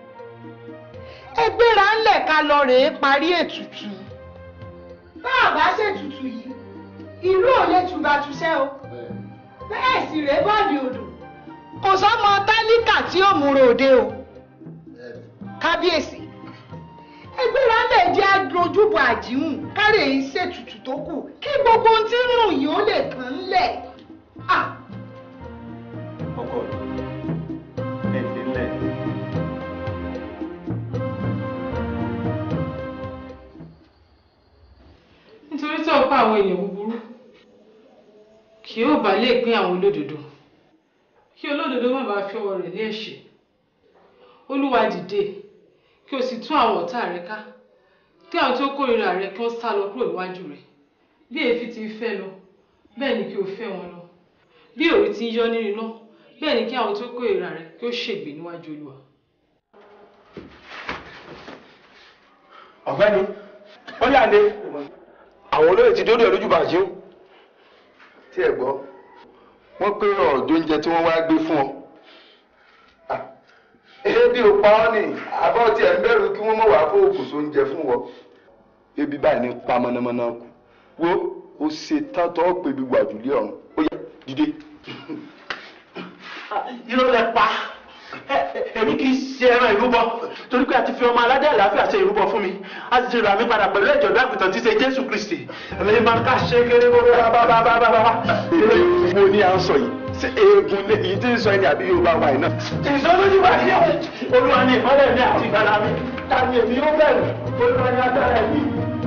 ẹ gbéra ńlẹ̀ ká lọ rèé parí ètùtù bá a bá ṣètùtù yìí ìlú ò lè tùbàtúṣẹ́ o bẹ́ẹ̀ sì rèé bọ́ọ̀lì odò kò sọ́mọ tálíkà tí ó múra òde o kábíyèsí ẹgbẹ́ra lè jẹ́ adójúbọ àjíhùn kárẹ̀ yìí ṣètùtù tó kù kí gbogbo ohun tí ń rùn yìí ó lè kàn ń lẹ̀. ọkọ ẹ fi lẹ. nítorí tó ń pa àwọn èèyàn búburú kì yóò bá lè pín àwọn olódodo kí olódodo má bàa fi ọwọ́ rẹ̀ lé ẹ̀ṣẹ̀ olúwa dìde kí o sì tún àwọn ọ̀tá rẹ ká kí àwọn tí ó kórìíra rẹ kí wọ́n sá lọ kúrò níwájú rẹ bí èéfín ti fẹ́ lọ bẹ́ẹ̀ ni kí o fẹ́ wọn lọ bí òrí ti ń yọ nínú iná bẹ́ẹ̀ ni kí àwọn tí ó kórìíra rẹ kí ó ṣègbè níwájú olúwa. ọ̀gbẹ́ni ó yà lé àwọn olóyè ti dórí ẹ̀rọ jùbà jíún tí ẹ gbọ́ wọ́n pé ọ̀dọ́ oúnjẹ tí wọ́n wá gbé fún ọ ebi ò pa ọ́ ni àbọ̀ tí ẹ̀ ń bẹ̀rù kí wọ́n mọ̀ wá fún òkùnso oúnjẹ fún wọn ebi báyìí ní pa mọ̀nàmọ́ná kù wo ó ṣe tán tó pé ibi wàjúlé ọ̀run ó yá dìde. irọ́ lẹ pa èmi kì í ṣe ẹran ìrúbọ torí pé a ti fi ọmọ aládé àlàáfíà ṣe ìrúbọ fún mi a sì ti rà mí padà pẹ̀lú ẹ̀jọ̀ dákùtàn tí ṣe jésù kristi ẹ̀mí máa ń ká ṣe kéré kóró bábábábábá. mo ní à ń sọ yìí ṣé eegun lè yìí tí ń sọ ẹni àbí yorùbá wa yìí náà. ìsọlójú wà ní olúwa ní ìmọ́lẹ̀ mi àti ìgbàlà mi tàbí èmi yóò bẹ̀rù olúwa ní agbára mi.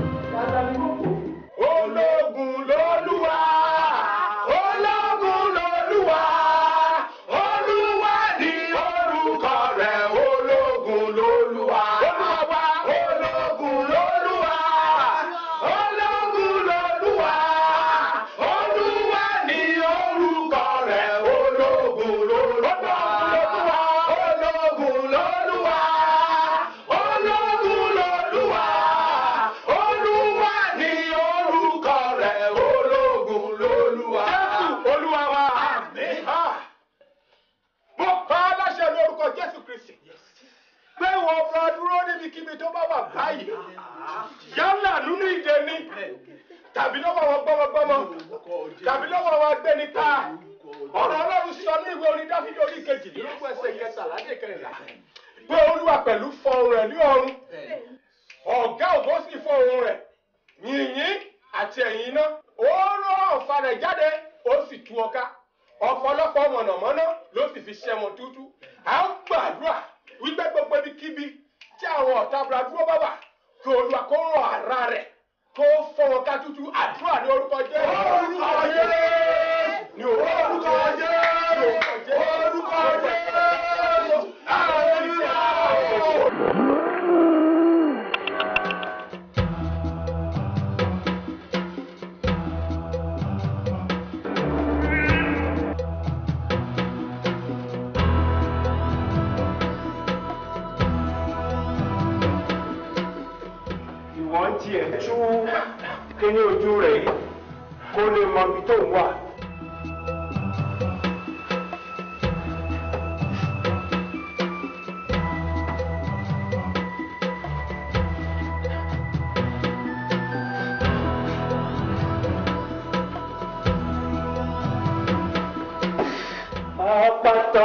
ológun lolúwa ológun lolúwa olúwa ni orúkọ rẹ̀ ológun lolúwa ológun lolúwa ológun lolúwa olúwa ni orúkọ ọba dúró níbikíbi tó bá wà báyìí yálà nínú ìdè ni tàbí lọ́wọ́ wọn gbọ́mọgbọ́mọ tàbí lọ́wọ́ wọn gbéni ta ọ̀rọ̀ ọlọ́run sọ ní ìwé orin dáfídì orí kejìdínlógún ẹsẹ̀ kẹtàlá dé kẹrìnlá pé olúwa pẹ̀lú fọhùn rẹ̀ ní ọ̀run ọ̀gá ògo sì fọhùn rẹ̀ yìnyín àti ẹ̀yìn iná ó rán ọ̀fà rẹ̀ jáde ó sì tú ọká ọ̀pọ̀lọpọ̀ mọ̀nàmọ́ná ló sì fi ṣẹ́mọ tútú à ń gbàdúrà wípé gbogbo ibikíbi tí àwọn ọ̀tá abúlé bá wà kí olúwa kó ràn ara rẹ̀ kó fọ́ wọn ká tútú àdúrà ní orúkọ jẹ́ orúkọ jẹ́ ní orúkọ jẹ́ orúkọ jẹ́ ìwọ́n tiẹ̀ tú kíní ojú rẹ̀ yìí kó lè mọ ibi tó ń wà. Àpáta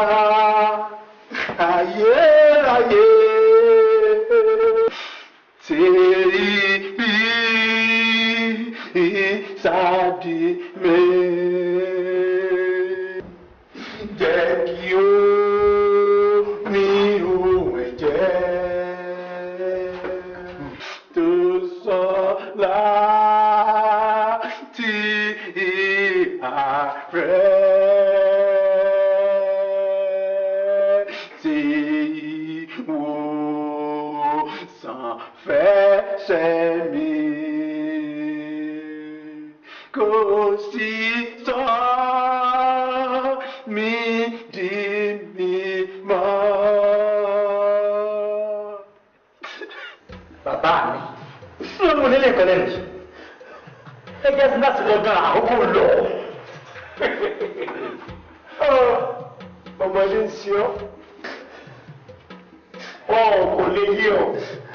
ayérayé tí bí sáàdì mi jẹ́ kí ó ní ohun ẹ̀jẹ̀ tó sọ láti àárẹ̀ tí wòsàn fẹsẹ̀ mi kò sí sọ mí di mímọ́. bàbá mi ló mú nílé ìpínlẹ̀ nì ẹ jẹ́ sí láti lọ gan àkókò lọ. ọmọdé ń ṣe ọ́ ọ kò lè yé ọ.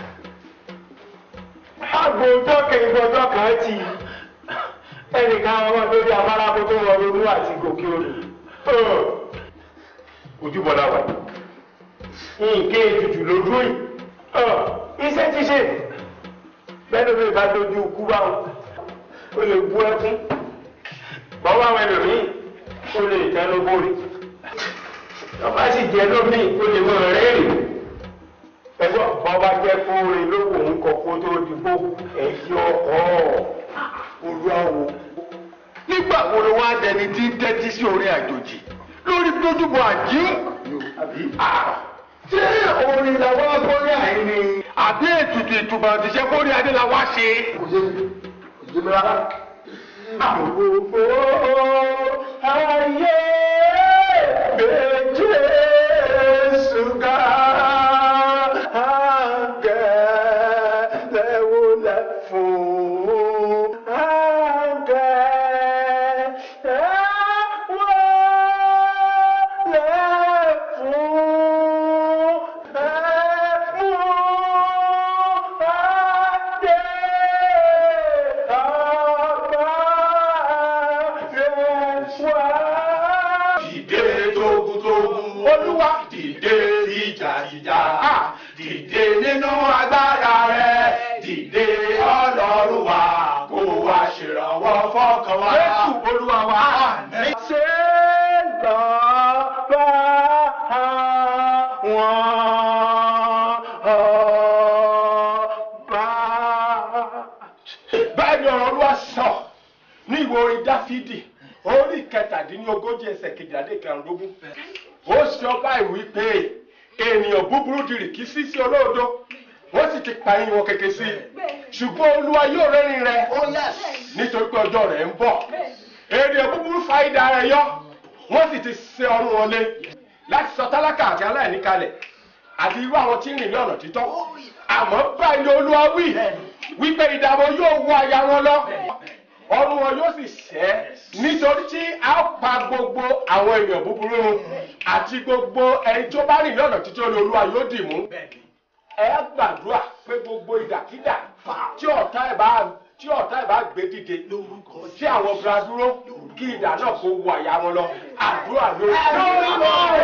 àgbo tọ́kẹ̀ ìgbọ́jọ́ kan ti ẹnìkan ọmọ lórí afárá kó tó wọ ronú àti gòkè odò. ojúbọlá wà nǹkan ètùtù lójú yìí iṣẹ́ ti ṣe bẹ́ẹ̀ ló bá dojú ikú báwọn ó lè bú ẹkún bọ́wọ́ àwọn ẹlòmíì ó lè tẹ́ ló bórí ọba sì jẹ́ lómìn ó lè mọ rẹ́rìn ẹgbọ́n bọ́ba jẹ́ kóore lówó ń kọ kó tó dìbò ẹ̀yí ọkọ̀ olúwawo. nígbà wo ló wá dẹni tí ń tẹ́tí sí orin àjòjì lórí tójúbọ àjí ṣé orin làwọn agbórí àyín ni àbí ètùtù ìtùbà òṣìṣẹ́ kórí adé la wá ṣe. kò yé mi kò yé mi rárá. Gbogbo ayé méje ṣúgà àgẹ̀lẹ̀wọlẹ̀ fún àgẹ̀lẹ̀wọlẹ̀ fún ẹ̀mú adé Dìde tógúntógún. Olúwa dìde ìjàìjà. Dìde nínú agbára rẹ̀. Dìde ọlọ́run wa. Kó wa ṣèrànwọ́ fọ́kàn wa. Jésù olúwa wa. ṣe lọ bá wọn ọba. Báyìí ni ọ̀rọ̀ olúwa sọ ní ìwé orin Dáfídì orí kẹtàdínlógójì ẹsẹ̀ kejìlélẹ́ kẹrìndínlógún. Ó sọ báyìí wípé ènìyàn búburú di rìkísí sí olóòdo wọ́n sì ti pa ìwọ̀n kẹ̀kẹ́ sí i. Ṣùgbọ́n olúwa yóò rẹ́rìn rẹ̀ nítorí pé ọjọ́ rẹ̀ ń bọ̀. Ènìyàn búburú fa idà rẹ̀ yọ wọ́n sì ti ṣe ọrùn wọn lé láti sọ tálákà àti aláìní kalẹ̀ àti irú àwọn tí ń rìn ní ọ̀nà títọ́. Àmọ́ báyìí ni olúwa wí wípé ìdààmú yóò wọ àyà wọn lọ ọrùn wọn yóò sì ṣẹ́ nítorí tí a ó pa gbogbo àwọn èèyàn búburú run àti gbogbo ẹni tó bá rìn ní ọ̀nà títí olú olúwa yóò dì mú ẹ gbàdúrà pé gbogbo ìdàkídà tí ọ̀tá ẹ̀ bá tí ọ̀tá ẹ̀ bá gbé dìde tí àwọn obìnrin dúró kí ìdá náà kó wọ àyà wọn lọ àdúrà lórí.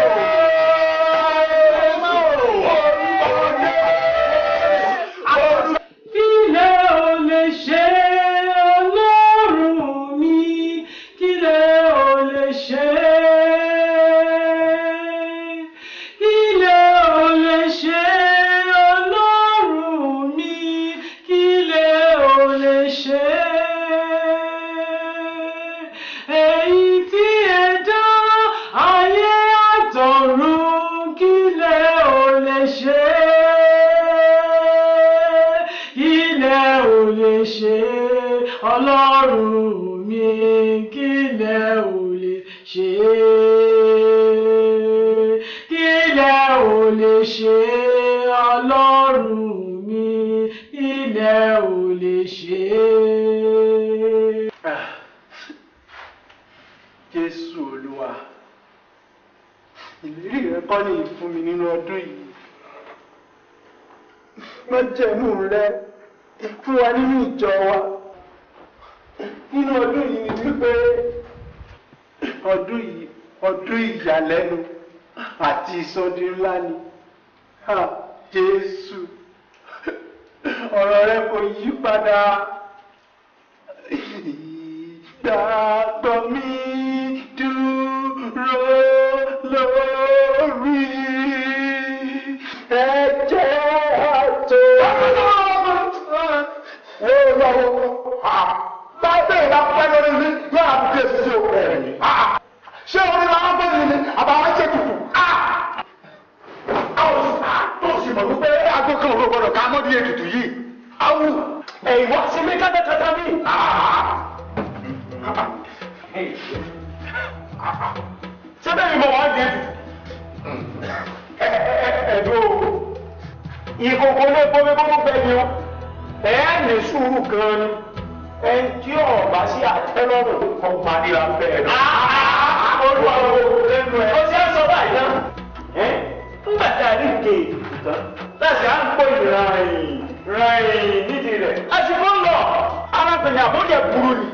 Kílẹ̀ ò lè ṣe ọlọ́run mi, kílẹ̀ ò lè ṣe. Kílẹ̀ ò lè ṣe ọlọ́run mi, kílẹ̀ ò lè ṣe. Èyí tí ẹ dá ayé àtọ̀run, kílẹ̀ ò lè ṣe ilẹ̀ ò lè ṣe ọlọ́run mi kílẹ̀ ò lè ṣe kílẹ̀ ò lè ṣe ọlọ́run mi kílẹ̀ ò lè ṣe. jésù olúwa ìlérí rẹ kọ́ ní ìfún mi nínú ọdún yìí májẹ̀mú rẹ fún wa nínú ìjọ wa nínú ọdún yìí ni wípé ọdún yìí ọdún ìyàlẹ́nu àti ìsọdi ńlá ni ha jésù ọ̀rọ̀ rẹ kò yí padà ìgbàgbọ́ mi dúró lórí ẹ̀jẹ̀ àtò. Báyọ̀ ìlà pẹ́ lórí mi yóò àbí bí èsì sí òkú ẹ̀ ní. Ṣé orí la wọ́n bẹ̀rẹ̀ ni àbáwá ṣe tutù? Àwọn tó sì mọ̀ wípé aago kan òru gbọdọ̀ ká mọ́ bí ètùtù yìí. Awu ẹ̀yìn wá sí mi kátàkátà mi. Ṣé bẹ́ẹ̀ ni mo wá di ètùtù? Ẹ̀dùn o, ìkòkò lè bomi kókó bẹ́ẹ̀ ni o. Ẹ ní sùúrù gan ni. Ẹni tí ọ̀bá sí àtẹ́lọ́rùn kan padìrà bẹ́ẹ̀ lọ. Olúwa wo lẹ́nu ẹ̀. Ó ṣe é sọ báyìí náà. Nígbà tí a rí ìké ètùtù tán, láti à ń pò ìrìn rìn nídìí rẹ̀. Àsìkò ń lọ, arábìnrin àbójẹ burú ni.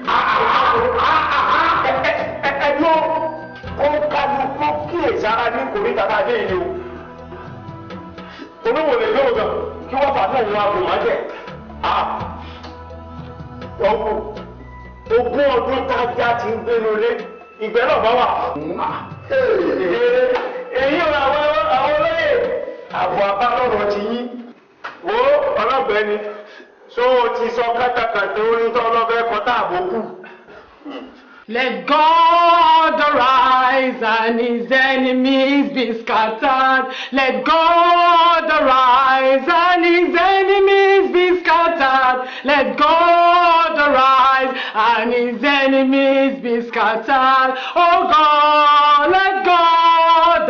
Ẹ̀dùn ó ń kájú kó kíyèsára ní kòríta tá a dé yìí o oníwò lè lóò gan kí wọ́n fà náà wọn àbò wọn jẹ ọkọ ogún ọdún tájá ti ń gbénu lé ìgbẹ́ náà bá wà. èyí ò àwọn àwọn olóyè àbọ̀ abálọ̀rọ̀ ti yín wo ọlọ́gbẹ́ni so o ti sọ kátàkàtà orin tó ọlọ́fẹ́ kọ́tà àbókù. Let God arise and his enemies be scattered. Let God arise and his enemies be scattered. Let God arise and his enemies be scattered. Oh God, let God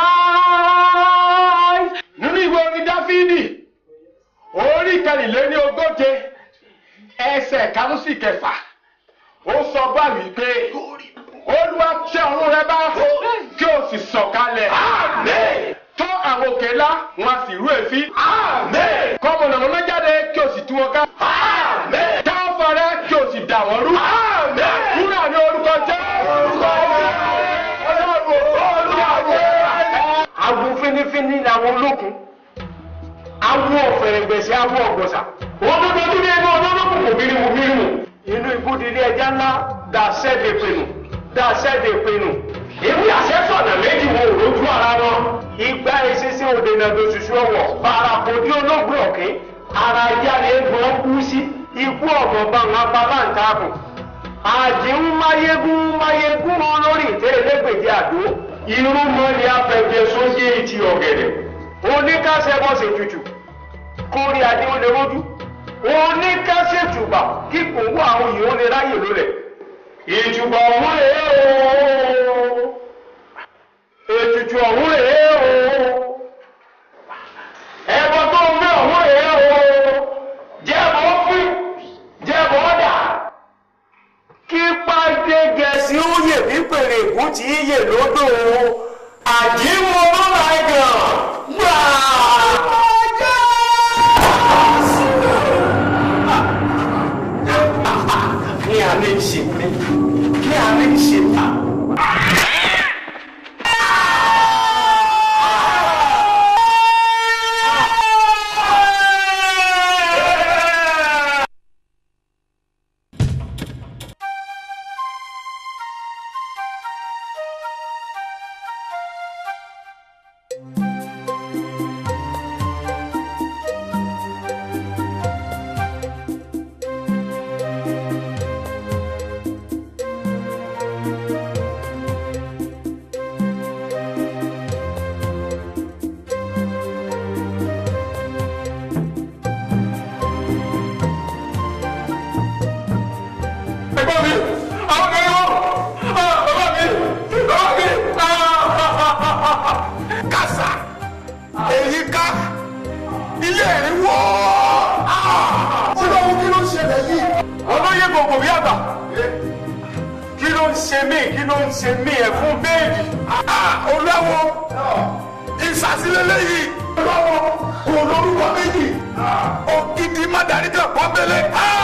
arise. nínú ìwé orin dáfídì orí kẹrìnléní ogóje ẹsẹ̀ karùn sí kẹfà ó sọ báyìí pé olúwa tẹ ọ̀run rẹ bá kí o sì sọ̀kalẹ̀ tó àwọn òkè ńlá wọn a sì rú èéfín kọ́mọ nàmọ́ náà jáde kí o sì tú wọn ká tá ọ̀fọ̀ rẹ kí o sì dà wọ́n rú kúrò ní orúkọ jẹ́ agun finifini làwọn olókun awo ọ̀fẹ̀rẹ̀gbẹ̀sẹ̀ awo ọ̀gbọ̀sà wọn tó dojú ní ẹgbẹ́ ọlọ́lọ́kùn kò bírímù bírímù inú ibùdílé ẹja ńlá dàṣẹ́ de pinnu dàṣẹ́ de pinnu èmi àṣẹ́sọ̀nà méjì wo òrojú ara wọn igba ìṣiṣẹ́ òdènà dòṣùṣù ọwọ́ bàràkòdí olóògbé ọ̀kẹ́ ara ajá ni egbò kú sí ikú ọ̀gbọ̀n bá wọn apá láǹtàkùn àdìhún máyégún máyégún olórí ìtẹ́lẹ́gbèjì àdó irú mọ́lẹ̀ afẹ́jẹ́ sójé ti ọ̀gẹ̀dẹ̀ oníkàṣẹ́ bọ́sẹ̀ tutù kórí adé ó lè rójú oníkàṣẹ́ tùbà kíkùn wà àwọn yìí ó lè ráyè lólẹ̀ ìtùbà ọ̀hún rèé o ètùtù ọ̀hún rèé o ẹ̀bọ tó ń gbé ọ̀hún rèé o jẹ́bọ̀ fún jẹ́bọ̀ dà kí pàdé gẹ̀ẹ́sì ó yè ní pèrè ègún tí í yè lódò àjíwọ́ lọ́la ẹ̀gàn gbà. ọjọ́ ẹ̀gbọ́n mi àwọn kan ní wọ́n bàbá mi bàbá mi. kàṣà èyí ká ilé ẹ̀rín wọ́. olówó kí ló ń ṣẹlẹ̀ yìí. olóyè gbogbo bí àgbà kí ló ń ṣe mí kí ló ń ṣe mí ẹ̀ fún bẹ́ẹ̀lì. olówó ìsàsílélẹ́ yìí. olówó kò lórúkọ méjì. ògidì má darí kan pọ́nbélé.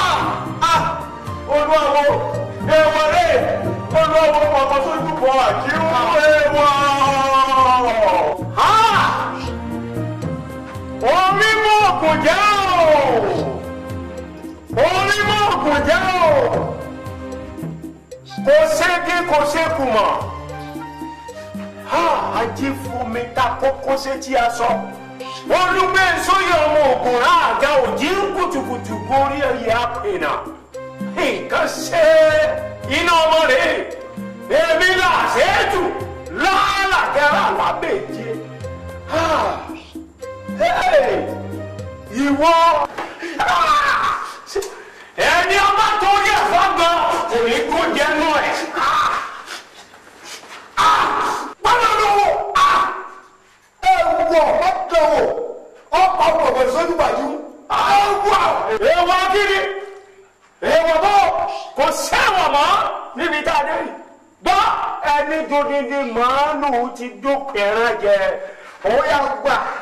olúwawo èèwọ̀ rẹ̀ olúwawo ọmọ tó dúpọ̀ àkíwọ́ èèwọ̀. orí mú òkun jẹ́ o orí mú òkun jẹ́ o kò ségi kò sékù mọ́ ajé fún mi ta kókó sétí aṣọ olùgbé sóyè ọmọ ògùn ráàgá òjì ń kùtùkùtù gorí ẹyẹ àpènà nǹkan ṣe iná ọmọ rẹ̀ èmi là ṣètù lálàkẹ́rà lábẹ́jẹ́ ìwọ ẹni ọba tó yẹ fọgbọn kò ní kó jẹnu ẹ pálọ̀lọ́wọ́ ẹ wọ ọ̀dọ̀wọ̀ ọ̀pá ọ̀pọ̀ sójú bàjú. èèwọ̀ kiri èèwọ̀ bó kò sẹ́wọ̀n mọ́ níbi tá a dé yìí gbọ́ ẹni tó dídí màálù ti dókè ẹran jẹ ó yà gbà